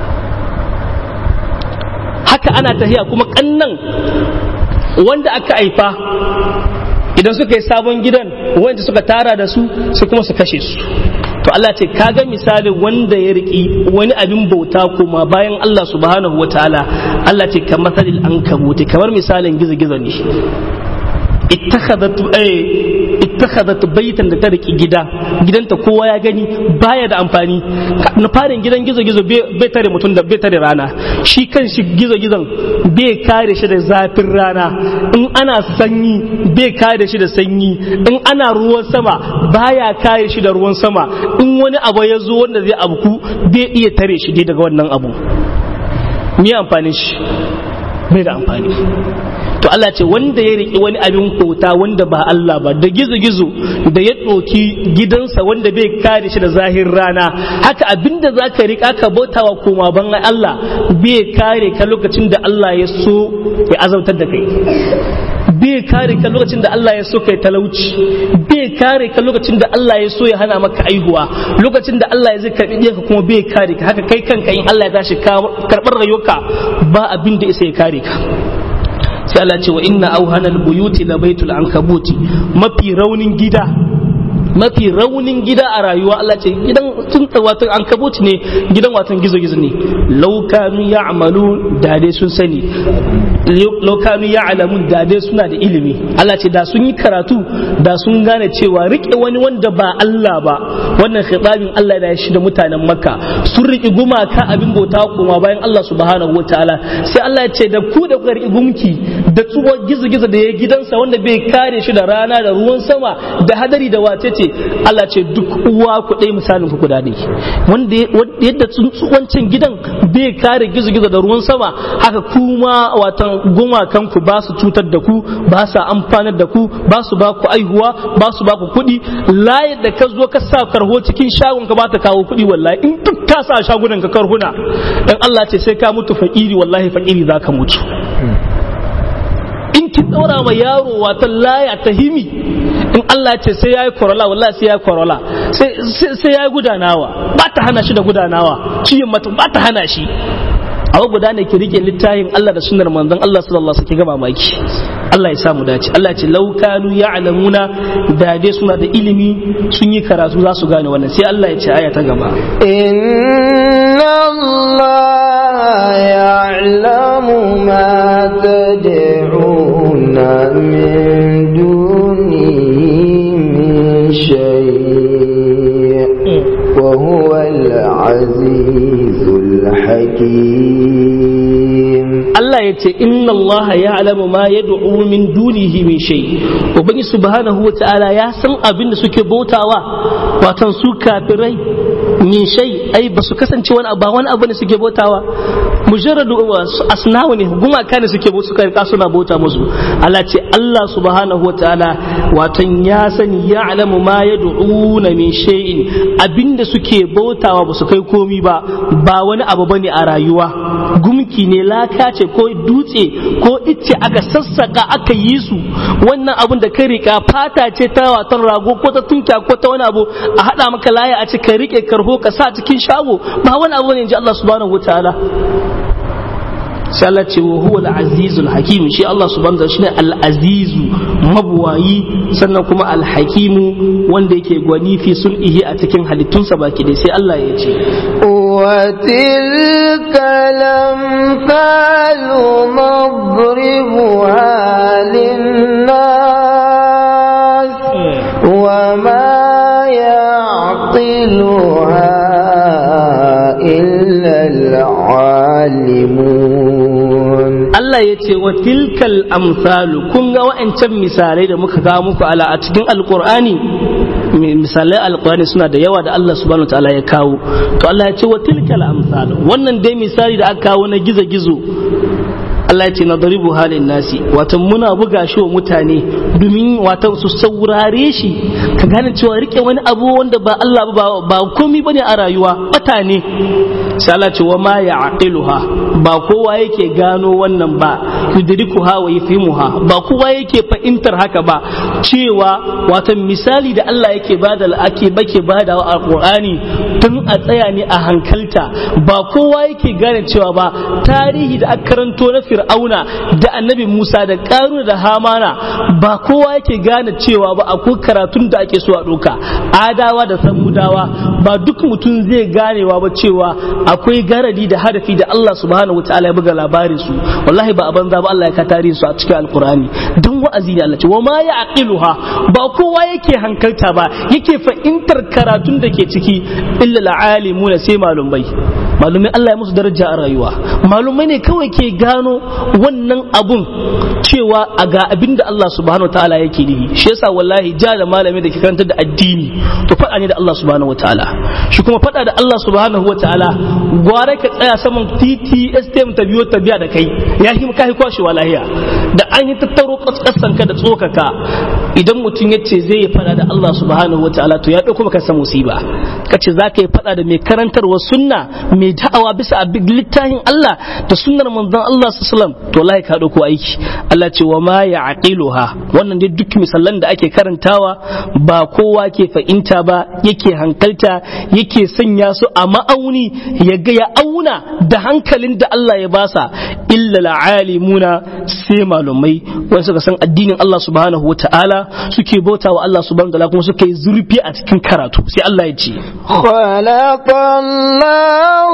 haka ana tahiya kuma kannan wanda aka haifa idan suka yi sabon gidan wanda suka tara da su sai kuma su kashe su to Allah ce kaga misali wanda ya riki wani abin bauta kuma bayan Allah subhanahu wataala Allah ce kamar salil an kabuti kamar misalin gizo-gizo ne ittakhadat baitan da ta riki gida gidanta kowa ya gani baya da amfani na farin gidan gizo-gizo bai tare mutum da bai tare rana shi kan shi gizo-gizon bai kare shi da zafin rana in ana sanyi bai kare shi da sanyi in ana ruwan sama baya kare shi da ruwan sama in wani abu ya zo wanda zai abuku bai iya tare shi dai daga wannan abu me amfani shi bai da amfani to Allah ce wanda ya riƙe wani abin kota wanda ba Allah ba da gizo-gizo da ya ɗoki gidansa wanda bai kare shi da zahir rana haka abinda za ka riƙa ka bautawa koma ban Allah bai kare ka lokacin da Allah ya so ya azautar da kai bai kare ka lokacin da Allah ya so kai talauci bai kare ka lokacin da Allah ya so ya hana maka aihuwa lokacin da Allah ya zai karbi ka kuma bai kare ka haka kai kanka in Allah ya tashi karɓar rayuwarka ba abin da isa ya kare ka sai Allah ce wa inna auhanal buyuti la baitul ankabuti mafi raunin gida mafi raunin gida a rayuwa Allah ce gidan tun watan ankabuti ne gidan watan gizo gizo ne laukanu ya'malu da dai sun sani laukanu ya'lamun da dai suna da ilimi Allah ce da sun yi karatu da sun gane cewa rike wani wanda ba Allah ba wannan khitabin Allah da ya shi da mutanen Makka sun riki gumaka abin bauta kuma bayan Allah subhanahu wataala sai Allah ya ce da ku da kuka riki gumki da tsuwa gizo gizo da ya gidansa wanda bai kare shi da rana da ruwan sama da hadari da wace ce Allah ce duk uwa ku ɗaya misalin ku guda ɗaya wanda yadda wancan gidan bai kare gizo-gizo da ruwan sama haka kuma watan gumakan ku ba su cutar da ku ba su amfanar da ku ba su ba ku aihuwa ba su ba ku kuɗi layar da ka zo ka sa karho cikin shagon ka ba ta kawo kuɗi wallahi in duk ka sa shagunan ka karhuna dan Allah ce sai ka mutu fakiri wallahi fakiri za ka mutu in kin daura ma yaro wata laya ta himi in Allah ce sai yayi korola wallahi sai yayi korola sai yayi gudanawa ba ta hana shi da gudanawa ciyin mutum ba ta hana shi a guda ne ki rike littafin Allah da sunnar manzon Allah sallallahu alaihi wasallam ga mamaki Allah ya samu dace Allah ce law kanu ya'lamuna da dai suna da ilimi sun yi karatu za su gane wannan sai Allah ya ce aya ta gaba inna Allah ya'lamu ma tad'una min dunihi min shay wa huwa al-azizul hakim Allah ya ce inna Allah ya alamu ma ya du'u min dunihi min shay ubangi subhanahu wa ta'ala ya san abin da suke bautawa watan su kafirai min shay ai ba su kasance wani ba wani abu ne suke bautawa mujarradu asnawu ne gumaka ne suke suka rika suna bauta musu Allah ce Allah subhanahu wa ta'ala watan ya sani ya alamu ma ya du'una min shay'in abinda suke bautawa ba su kai komi ba ba wani abu bane a rayuwa gumki ne laka ce ko dutse ko icce aka sassaka aka yi su wannan abun da ka rika fata ce ta watan rago ko ta tunkiya ko ta wani abu a hada maka laya a ce ka rike karho ka sa cikin shago ba wani abu ne in ji Allah subhanahu wataala sai Allah ce wa huwa al-azizul hakim shi Allah subhanahu wa shine al-azizu mabuwayi sannan kuma al-hakimu wanda yake gwani fi sulhihi a cikin halittunsa baki dai sai Allah ya ce وتلك الأمثال نضربها للناس وما يعقلها إلا العالمون Allah ya ce wa tilkal amsalu kun ga wa'ancan misalai da muka kawo muku ala a cikin alkur'ani misalai alkur'ani suna da yawa da Allah subhanahu wa ta'ala ya kawo to Allah ya ce wa tilkal amsalu wannan dai misali da aka kawo na gizo-gizo Allah ya ce nadribu halin nasi wato muna buga shi wa mutane domin wato su saurare shi ka gane cewa rike wani abu wanda ba Allah ba ba komai bane a rayuwa bata ne sai Allah ce wa ma ya'qiluha ba kowa yake gano wannan ba yudrikuha wa yafhimuha ba kowa yake fahimtar haka ba cewa wato misali da Allah yake bada ake bake bada a Qur'ani tun a tsaya ne a hankalta ba kowa yake gane cewa ba tarihi da aka karanto na Fir'auna da Annabi Musa da Qaruna da Hamana ba kowa yake gane cewa ba akwai karatun da ake so a ɗauka adawa da samudawa ba duk mutum zai ganewa ba cewa akwai garadi da hadafi da Allah subhanahu wataala ya buga labarin su wallahi ba a banza ba Allah ya ka tarihin su a cikin alkurani don wa'azi ne Allah ce wa ma ya aqiluha ba kowa yake hankalta ba yake fahimtar karatun da ke ciki illa alimuna sai malumai malumai Allah ya musu daraja a rayuwa malumai ne kawai ke gano wannan abun cewa a ga abin da Allah subhanahu wataala yake nihi shi yasa wallahi ja da malami da ke karantar da addini to faɗa ne da Allah subhanahu wataala shi kuma faɗa da Allah subhanahu wataala gware ka tsaya saman titi STM ta biyo ta biya da kai ya hi kai kwashi walahiya da an yi tattaro kasan ka da tsokaka idan mutum ya ce zai yi faɗa da Allah subhanahu wataala to ya ɗauko maka sa musiba kace za ka yi faɗa da mai karantarwa sunna mai da'awa bisa abin littafin Allah da sunnar manzon Allah sallallahu alaihi wasallam to wallahi ka ɗauko aiki Allah ce wa ma ya aqiluha wannan dai duk misalan da ake karantawa ba kowa ke fahimta ba yake hankalta yake sanya su a ma'auni ya ga ya auna da hankalin da Allah ya basa illa alimuna sai malumai wani suka san addinin Allah subhanahu wata'ala suke bauta wa Allah subhanahu wata'ala kuma suka yi zurfi a cikin karatu sai Allah ya ce خلق الله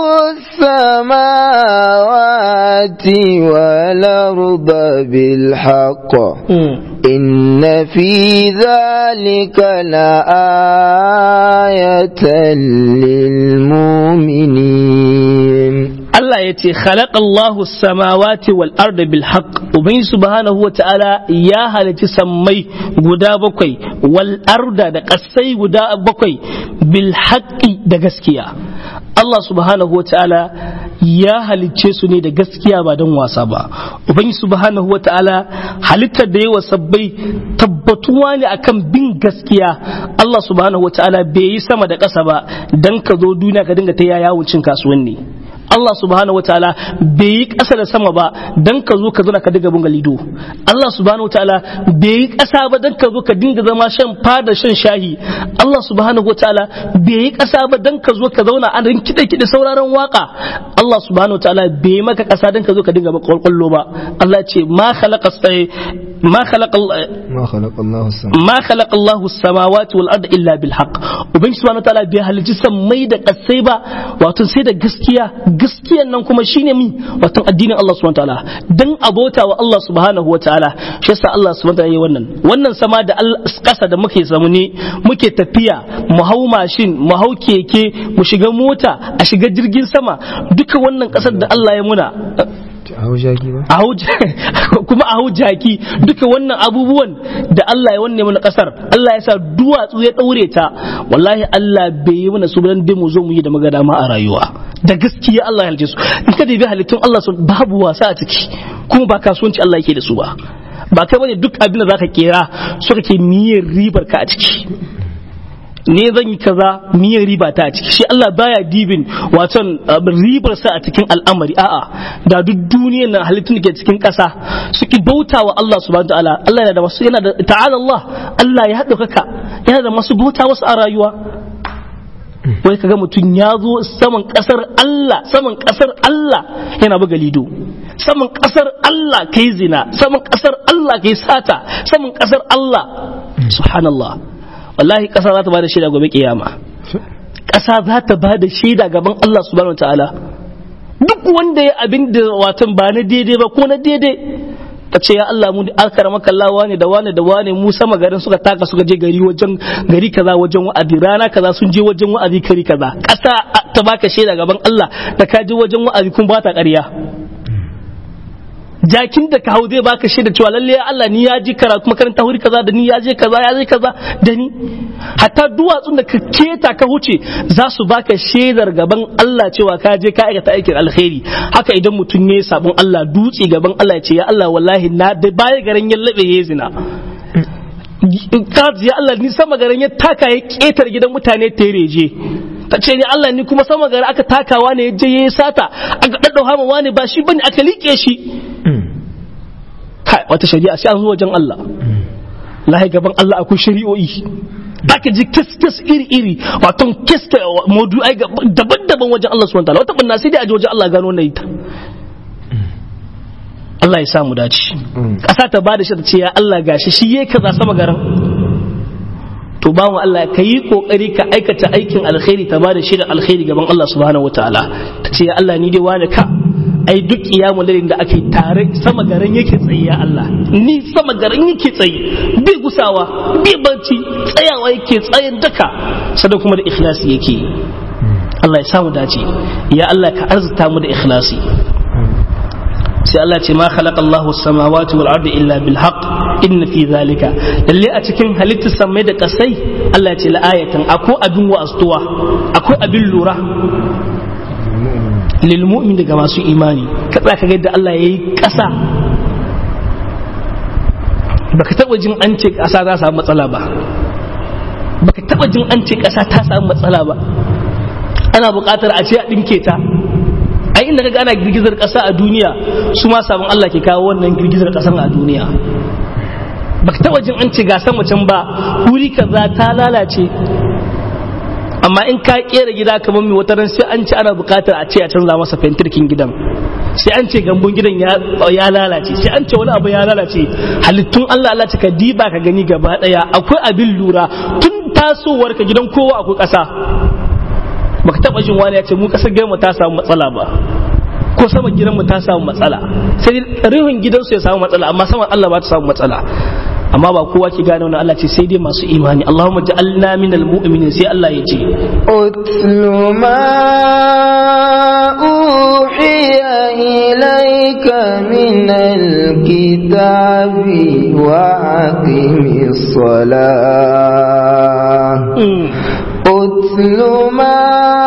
السماوات والأرض بالحق إن في ذلك لآية للمؤمنين Allah ya ce khalaqallahu samawati wal arda bil haqq ubangi subhanahu wa ta'ala ya halici sammai guda bakwai wal arda da kasai guda bakwai bil haqqi da gaskiya Allah subhanahu wa ta'ala ya halicce su ne da gaskiya ba don wasa ba ubangi subhanahu wa ta'ala halittar da yawa sabbai tabbatuwa ne akan bin gaskiya Allah subhanahu wa ta'ala bai yi sama da ƙasa ba dan ka zo duniya ka dinga ta yawon cin kasuwanni Allah subhanahu wataala bai yi ƙasa da sama ba dan ka zo ka zo ka diga bunga lido Allah subhanahu wataala bai yi ƙasa ba dan ka zo ka dinga zama shan fada shan shahi Allah subhanahu wataala bai yi ƙasa ba dan ka zo ka zauna a rin kiɗe kiɗe sauraron waka Allah subhanahu wataala bai maka ƙasa dan ka zo ka dinga ba kwalkwallo ba Allah ce ma khalaqa ma khalaqa ما خلق الله السماء ma khalaqa Allahu samawati wal arda illa bil haqq ubangiji subhanahu wataala bai halicci sammai da kasai ba wato sai da gaskiya gaskiyan nan kuma shine mi wato addinin Allah subhanahu wataala dan abota wa Allah subhanahu wataala shi yasa Allah subhanahu wataala yayi wannan wannan sama da kasa da muke samu ne muke tafiya mu hau mashin mu hau keke mu shiga mota a shiga jirgin sama duka wannan kasar da Allah ya muna a hau jaki ba a hau kuma a hau jaki duka wannan abubuwan da Allah ya wanne mana kasar Allah ya sa duwatsu ya daure ta wallahi Allah bai yi mana su dan dai mu zo mu yi da magana ma a rayuwa da gaskiya Allah ya halice su in ka dubi halittun Allah su babu wasa a ciki kuma ba kasuwanci Allah yake da su ba ba kai bane duk abin da zaka kera so kake niyyar ribar ka a ciki ne zan yi kaza miyan riba ta a ciki shi Allah baya dibin waton ribar sa a cikin al'amari a'a da duk duniyar nan halittun da ke cikin ƙasa suki bauta wa Allah subhanahu ta'ala Allah yana da masu yana da ta'ala Allah Allah ya haɗa kaka yana da masu bauta wasu a rayuwa wai kaga mutum ya zo saman ƙasar Allah saman ƙasar Allah yana buga lido saman ƙasar Allah kai zina saman ƙasar Allah kai sata saman ƙasar Allah subhanallah wallahi ƙasa za ta ba da shaida gobe kiyama ƙasa za ta ba da shaida gaban Allah subhanahu ta'ala duk wanda ya abin da watan ba na daidai ba ko na daidai ka ce ya Allah mu akara maka Allah wane da wane da wane mu sama garin suka taka suka je gari wajen gari kaza wajen wa'azi rana kaza sun je wajen wa'azi kari kaza ƙasa ta baka shaida gaban Allah da ka je wajen wa'azi kun ba ta ƙarya jakin da ka hau zai baka shaida cewa lalle Allah ni ya ji karatu makaranta wuri kaza da ni ya je kaza ya je kaza da ni hatta duwatsun da ka keta ka huce za su baka shaidar gaban Allah cewa ka je ka aikata aikin alkhairi haka idan mutum ne sabon Allah dutse gaban Allah ya ce ya Allah wallahi na da baya garin ya labe ya zina ka ya Allah ni sama garin ya taka ya ketar gidan mutane tereje ta ce ni Allah ni kuma sama gari aka takawa ne je yayi sata aka daddau hama wani ba shi bane aka liƙe shi kai wata shari'a sai an zo wajen Allah lahi gaban Allah akwai shari'o'i aka ji kes iri iri wato kes maudu'ai daban-daban wajen Allah subhanahu wataala wata banna sai dai a je wajen Allah gano wannan ita Allah ya samu dace ƙasa ta bada shi ta ce ya Allah gashi shi yayi kaza sama garin to ba mu Allah ka yi kokari ka aikata aikin alkhairi ta bada shi da alkhairi gaban Allah subhanahu wataala ta ce ya Allah ni dai wani ka ai duk kiyamu lalin da ake tare sama garin yake tsaye ya Allah ni sama garin yake tsaye bai gusawa bai barci tsayawa yake tsayin daka sannan kuma da ikhlasi yake Allah ya samu dace ya Allah ka arzuta mu da ikhlasi sai Allah ce ma khalaqa Allahu samawati wal ardi illa bil haqq inna fi zalika lalle a cikin halittar samai da kasai Allah ya ce la ayatan akwai abin wa'astuwa akwai abin lura lil mu'min daga masu imani ka tsaya ka ga yadda Allah yayi kasa baka taba jin an ce kasa za samu matsala ba baka taba jin an ce kasa ta samu matsala ba ana buƙatar a ce a dinke ta ai inda kaga ana girgizar ƙasa a duniya su ma sabon Allah ke kawo wannan girgizar ƙasan a duniya baka taba jin an ce ga sama can ba wuri kaza ta lalace amma in ka kera gida kamar mai wataran sai an ce ana buƙatar a ce a canza masa fentirkin gidan sai an ce gambun gidan ya lalace sai an ce wani abu ya lalace halittun Allah Allah ka diba ka gani gaba daya akwai abin lura tun tasowar ka gidan kowa akwai ƙasa baka taba jin wani ya ce mu kasar gidanmu ta samu matsala ba ko sama gidanmu ta samu matsala sai rihun gidansu ya samu matsala amma saman Allah ba ta samu matsala amma ba kowa ke gane wannan Allah ce sai dai masu imani Allahumma ja'alna minal mu'minin sai Allah ya ce utlu ma uhiya ilayka minal kitabi wa aqimis salah أتل ما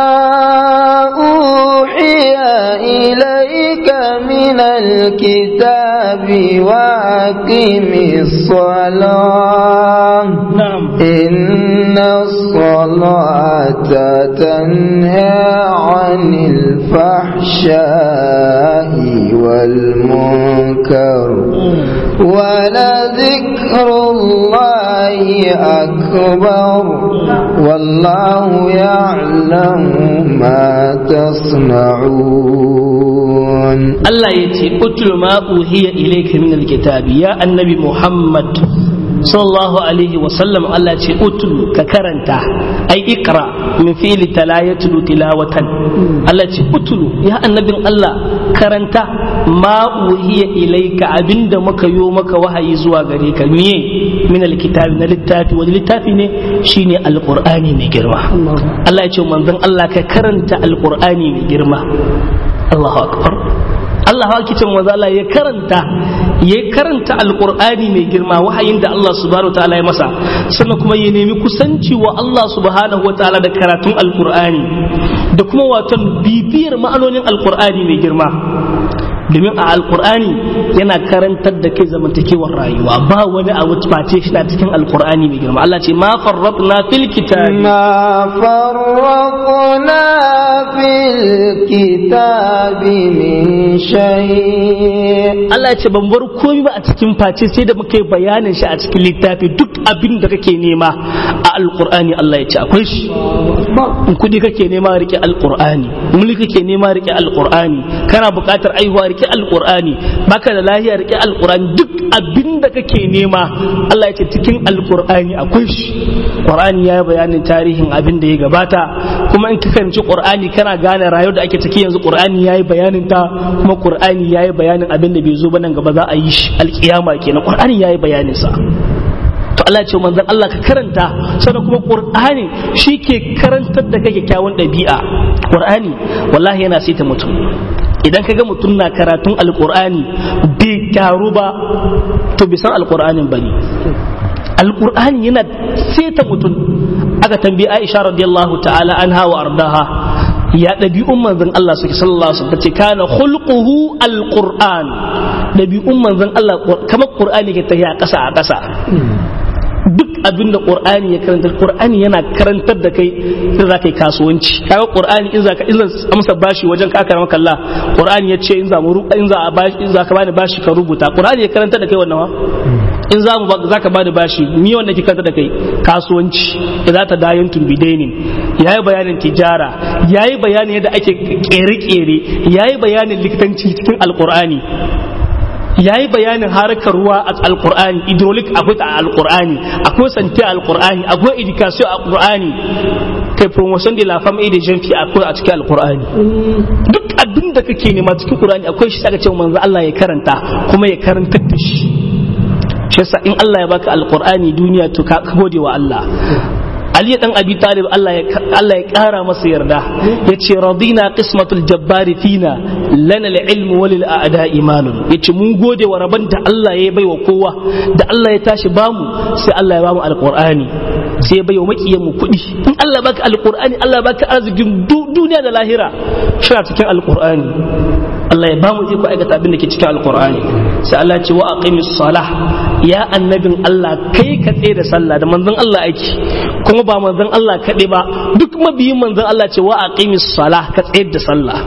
أوحي إليك من الكتاب وأقم الصلاة نعم إن الصلاة تنهى عن الفحشاء والمنكر ولذكر الله أكبر والله يعلم ما تصنعون الله يتي اتل ما أوهي إليك من الكتاب يا النبي محمد sallallahu alaihi wasallam Allah ce utlu ka karanta ai ikra min fi'li tala yatlu tilawatan Allah ce utlu ya annabin Allah karanta ma uhiya ilaika abinda muka yo maka wahayi zuwa gare ka miye min alkitabi na littafi wani littafi ne shine alqur'ani mai girma Allah ya ce manzon Allah ka karanta alqur'ani mai girma Allahu akbar Allah haka ce manzo Allah ya karanta ya karanta alqur'ani mai girma wahayin da Allah subhanahu wataala ya masa sannan kuma ya nemi kusanci wa Allah subhanahu wataala da karatun alqur'ani da kuma waton bibiyar ma'anonin alqur'ani mai girma domin a alkur'ani yana karantar da kai zamantakewar rayuwa ba wani abu face shi na cikin alkur'ani mai girma Allah ce ma farratna fil kitabi ما فرقنا في الكتاب من شيء Allah ya ce ban bar komai ba a cikin face sai da muka yi bayanin shi a cikin littafi duk abin da kake nema a alkur'ani Allah ya ce akwai shi in kudi kake nema rike alkur'ani mulki kake nema rike alkur'ani kana buƙatar aihuwa rike alkur'ani baka da lahiya rike alkur'ani duk abin da kake nema Allah ya ce cikin alkur'ani akwai shi qur'ani ya yi bayanin tarihin abin da ya gabata kuma in ka karanci qur'ani kana gane rayuwar da ake ciki yanzu qur'ani ya yi bayanin ta kuma qur'ani ya yi bayanin abin da bai zo ba nan gaba za a yi shi alkiyama kenan qur'ani ya yi bayanin sa to Allah ce manzon Allah ka karanta sannan kuma Qur'ani shi ke karantar da kai kyakkyawan ɗabi'a Qur'ani wallahi yana saita mutum idan ka ga mutum na karatun alqur'ani bai gyaru ba to bai san alqur'anin bane alqur'ani yana saita mutum aka tambayi Aisha radiyallahu ta'ala anha wa ardaha ya ɗabi'un manzon Allah suke sallallahu alaihi wasallam ce kana khulquhu alquran ɗabi'un manzon Allah kamar qur'ani ke tafiya ƙasa a ƙasa duk abin da qur'ani ya karantar qur'ani yana karantar da kai sai za ka yi kasuwanci kaga qur'ani in za ka in amsa bashi wajen ka karama kalla qur'ani ya ce in za mu in za a bashi in za ka bani bashi ka rubuta qur'ani ya karantar da kai wannan wa in za mu za ka bani bashi ni wanda ke karantar da kai kasuwanci idza ta dayan tumbidainin yayi bayanin tijara yayi bayanin yadda ake kere-kere yayi bayanin likitanci cikin alqur'ani ya yi bayanin harkar ruwa a alkur'ani hydraulic akwai a alkur'ani akwai santi a alkur'ani akwai education a alkur'ani kai promotion de la femme et de jeune fille akwai a cikin alkur'ani duk abin da kake nema cikin qur'ani akwai shi aka ce manzo Allah ya karanta kuma ya karantar da shi shi yasa in Allah ya baka alkur'ani duniya to ka gode wa Allah Ali dan Abi Talib Allah ya Allah ya kara masa yarda yace radina qismatul jabbari fina lana al-ilm walil a'da imanun yace mun gode wa rabban da Allah ya baiwa kowa da Allah ya tashi bamu sai Allah ya bamu alqur'ani sai ya baiwa makiyan mu kuɗi in Allah baka alqur'ani Allah baka arzikin duniya da lahira shi cikin alqur'ani Allah ya bamu iko aikata abin da ke cikin alqur'ani sai Allah ya ce wa aqimis salah ya annabin Allah kai ka tsaye da sallah da manzon Allah aiki kuma ba manzon Allah kaɗai ba duk mabiyin manzon Allah ce wa aqimis salah ka tsayar da sallah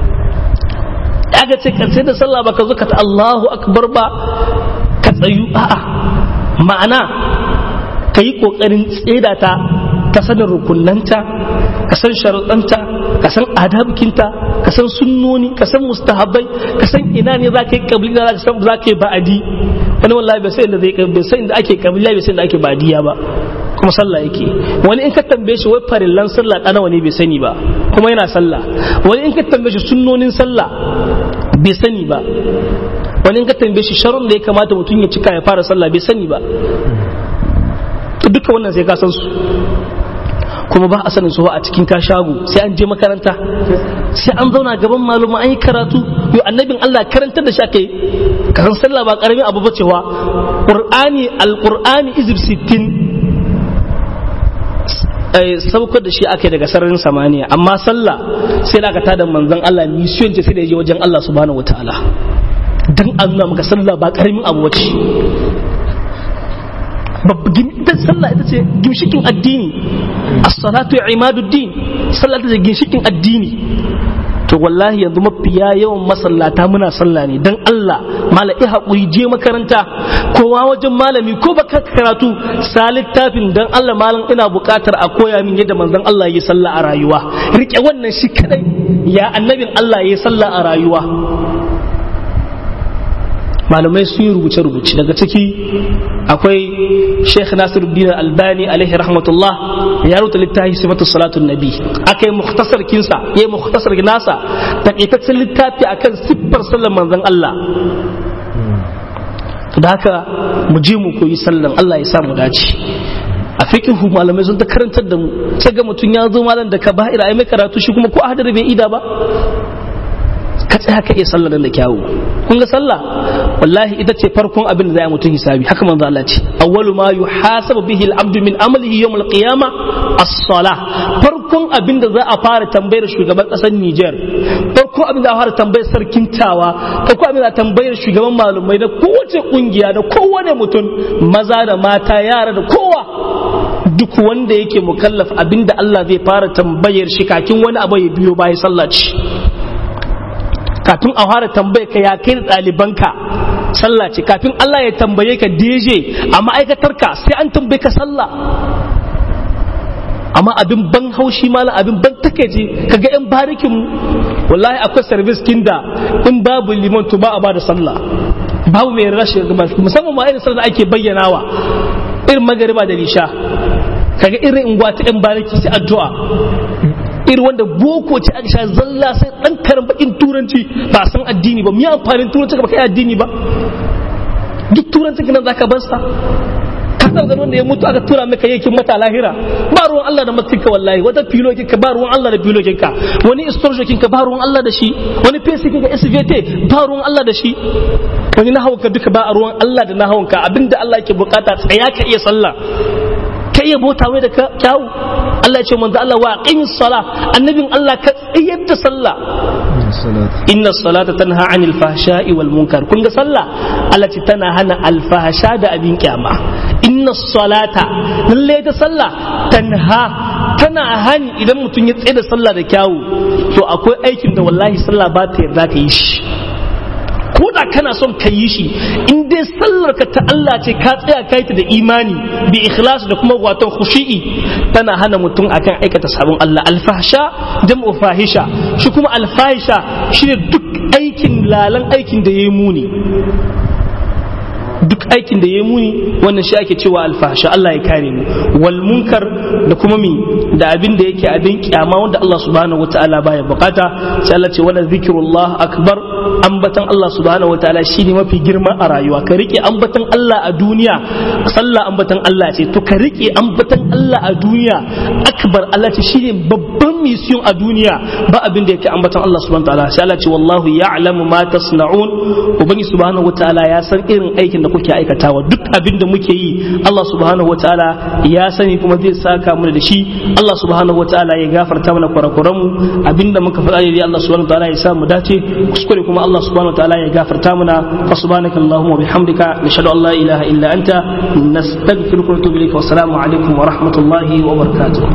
aka ce ka tsayar da sallah ba ka zo ka ta Allahu akbar ba ka tsayu a'a ma'ana ka yi kokarin tseda ta ka sanin rukunanta ka san sharuɗanta ka san adabikinta ka san sunnoni ka san mustahabbai ka san ina ne za ka yi kabila za ka yi ba'adi wani wallahi bai sai inda zai bai sai inda ake kabila bai sai inda ake badiya ba kuma sallah yake wani in ka tambaye shi wai farillan sallah ɗana wani bai sani ba kuma yana sallah wani in ka tambaye shi sunnonin sallah bai sani ba wani in ka tambaye shi sharon da ya kamata mutum ya cika ya fara sallah bai sani ba duka wannan sai ka san su kuma ba a sanin su a cikin ka shago sai an je makaranta sai an zauna gaban maluma an yi karatu yau annabin Allah karantar da shi aka yi ka san sallah ba karamin abu ba cewa qur'ani alqur'ani izib 60 saukar da shi aka yi daga sararin samaniya amma sallah sai da aka tada manzon Allah mission ce sai da je wajen Allah subhanahu wataala dan an nuna maka sallah ba karamin abu wace ita sallah ita ce gimshikin addini as-salatu imaduddin sallah ita ce gimshikin addini to wallahi yanzu mafiya yawan masallata muna sallah ne dan Allah malai haƙuri je makaranta kowa wajen malami ko baka karatu sa littafin dan Allah malam ina buƙatar a koya min yadda manzon Allah ya sallah a rayuwa rike wannan shi kadai ya annabin Allah ya sallah a rayuwa malamai sun yi rubuce-rubuce daga ciki akwai sheikh nasiruddin albani alaihi rahmatullah ya rubuta littafi sifatu salatun nabi aka yi mukhtasar kinsa ya yi mukhtasar nasa takaitaccen littafi akan siffar sallar manzon Allah da haka mu je mu koyi sallan Allah ya samu dace a fikihu malamai sun ta karantar da mu sai ga mutum ya zo malam da kaba'ira ai mai karatu shi kuma ko ahadar bai ida ba ka tsaya ka iya sallar da kyawu kun ga sallah wallahi ita ce farkon abin da za a mutum hisabi haka manzo Allah ce awwalu ma yuhasabu bihi al-abdu min amalihi yawm al-qiyamah as-salah farkon abin da za a fara tambayar shugaban kasar Niger farkon abin da za a fara tambayar sarkin Tawa farkon abin da za a tambayar shugaban malumai da kowace kungiya da kowane mutum maza da mata yara da kowa duk wanda yake mukallaf abin da Allah zai fara tambayar shi kakin wani abu ya biyo bayan sallah ce kafin a fara tambaye ka ya kai da ɗalibanka sallah ce kafin Allah ya tambaye ka DJ a ma'aikatarka sai an tambaye ka sallah amma abin ban haushi malam abin ban takeji kaga yan barikin mu wallahi akwai service kinda in babu liman to ba a bada sallah babu mai rashin musamman ma irin sallah ake bayyanawa irin magariba da lisha kaga irin ingwa ta yan bariki sai addu'a iri wanda boko ce aka sha zalla sai dan karan bakin turanci ba san addini ba miya amfanin turanci ba kai addini ba duk turanci kana zaka bar sa ka san ganin wanda ya mutu aka tura maka yakin mata lahira ba ruwan Allah da matinka wallahi wata filo ka ba ruwan Allah da filo ka wani istorjo ka ba ruwan Allah da shi wani pesi ka SVT ba ruwan Allah da shi wani nahawunka duka ba ruwan Allah da nahawunka abinda Allah yake bukata tsaya ka iya sallah ka iya bota mai da kyawu Allah ya ce manzo Allah wa aqimis sala annabin Allah ka tsayar da sallah inna salata tanha anil fahsha'i wal munkar kun ga sallah Allah ce tana hana alfahsha da abin kyama inna salata lalle ta sallah tanha tana hani idan mutum ya tsaye da sallah da kyawu to akwai aikin da wallahi sallah ba ta yarda ka yi shi ko da kana son ka yi shi in dai sallar ka ta Allah ce ka tsaya kai ta da imani bi ikhlas da kuma wato khushi'i tana hana mutum akan aikata sabon Allah alfahsha jam'u fahisha shi kuma alfahisha shine duk aikin lalan aikin da yayi muni duk aikin da ya muni wannan shi ake cewa alfahsha Allah ya kare mu wal munkar da kuma mi da abin da yake abin kyama wanda Allah subhanahu wataala baya bukata sai Allah ce wala zikrullah akbar ambatan Allah subhanahu wataala shine mafi girma a rayuwa ka rike ambatan Allah a duniya sallah ambatan Allah ce to ka rike ambatan Allah a duniya akbar Allah ce shine babban mission a duniya ba abin da yake ambatan Allah subhanahu wataala sai Allah ce wallahu ya'lamu ma tasna'un ubangi subhanahu wataala ya san irin aikin da kuke aikatawa duk abin da muke yi Allah subhanahu wataala ya sani kuma zai saka mana da shi Allah subhanahu wataala ya gafarta mana kurakuran mu abinda muka faɗa ne Allah subhanahu wataala ya sa mu dace kuskure kuma Allah subhanahu wataala ya gafarta mana fa subhanaka allahumma bihamdika nashhadu an la ilaha illa anta nastaghfiruka wa natubu ilayk wa assalamu alaikum wa rahmatullahi wa barakatuh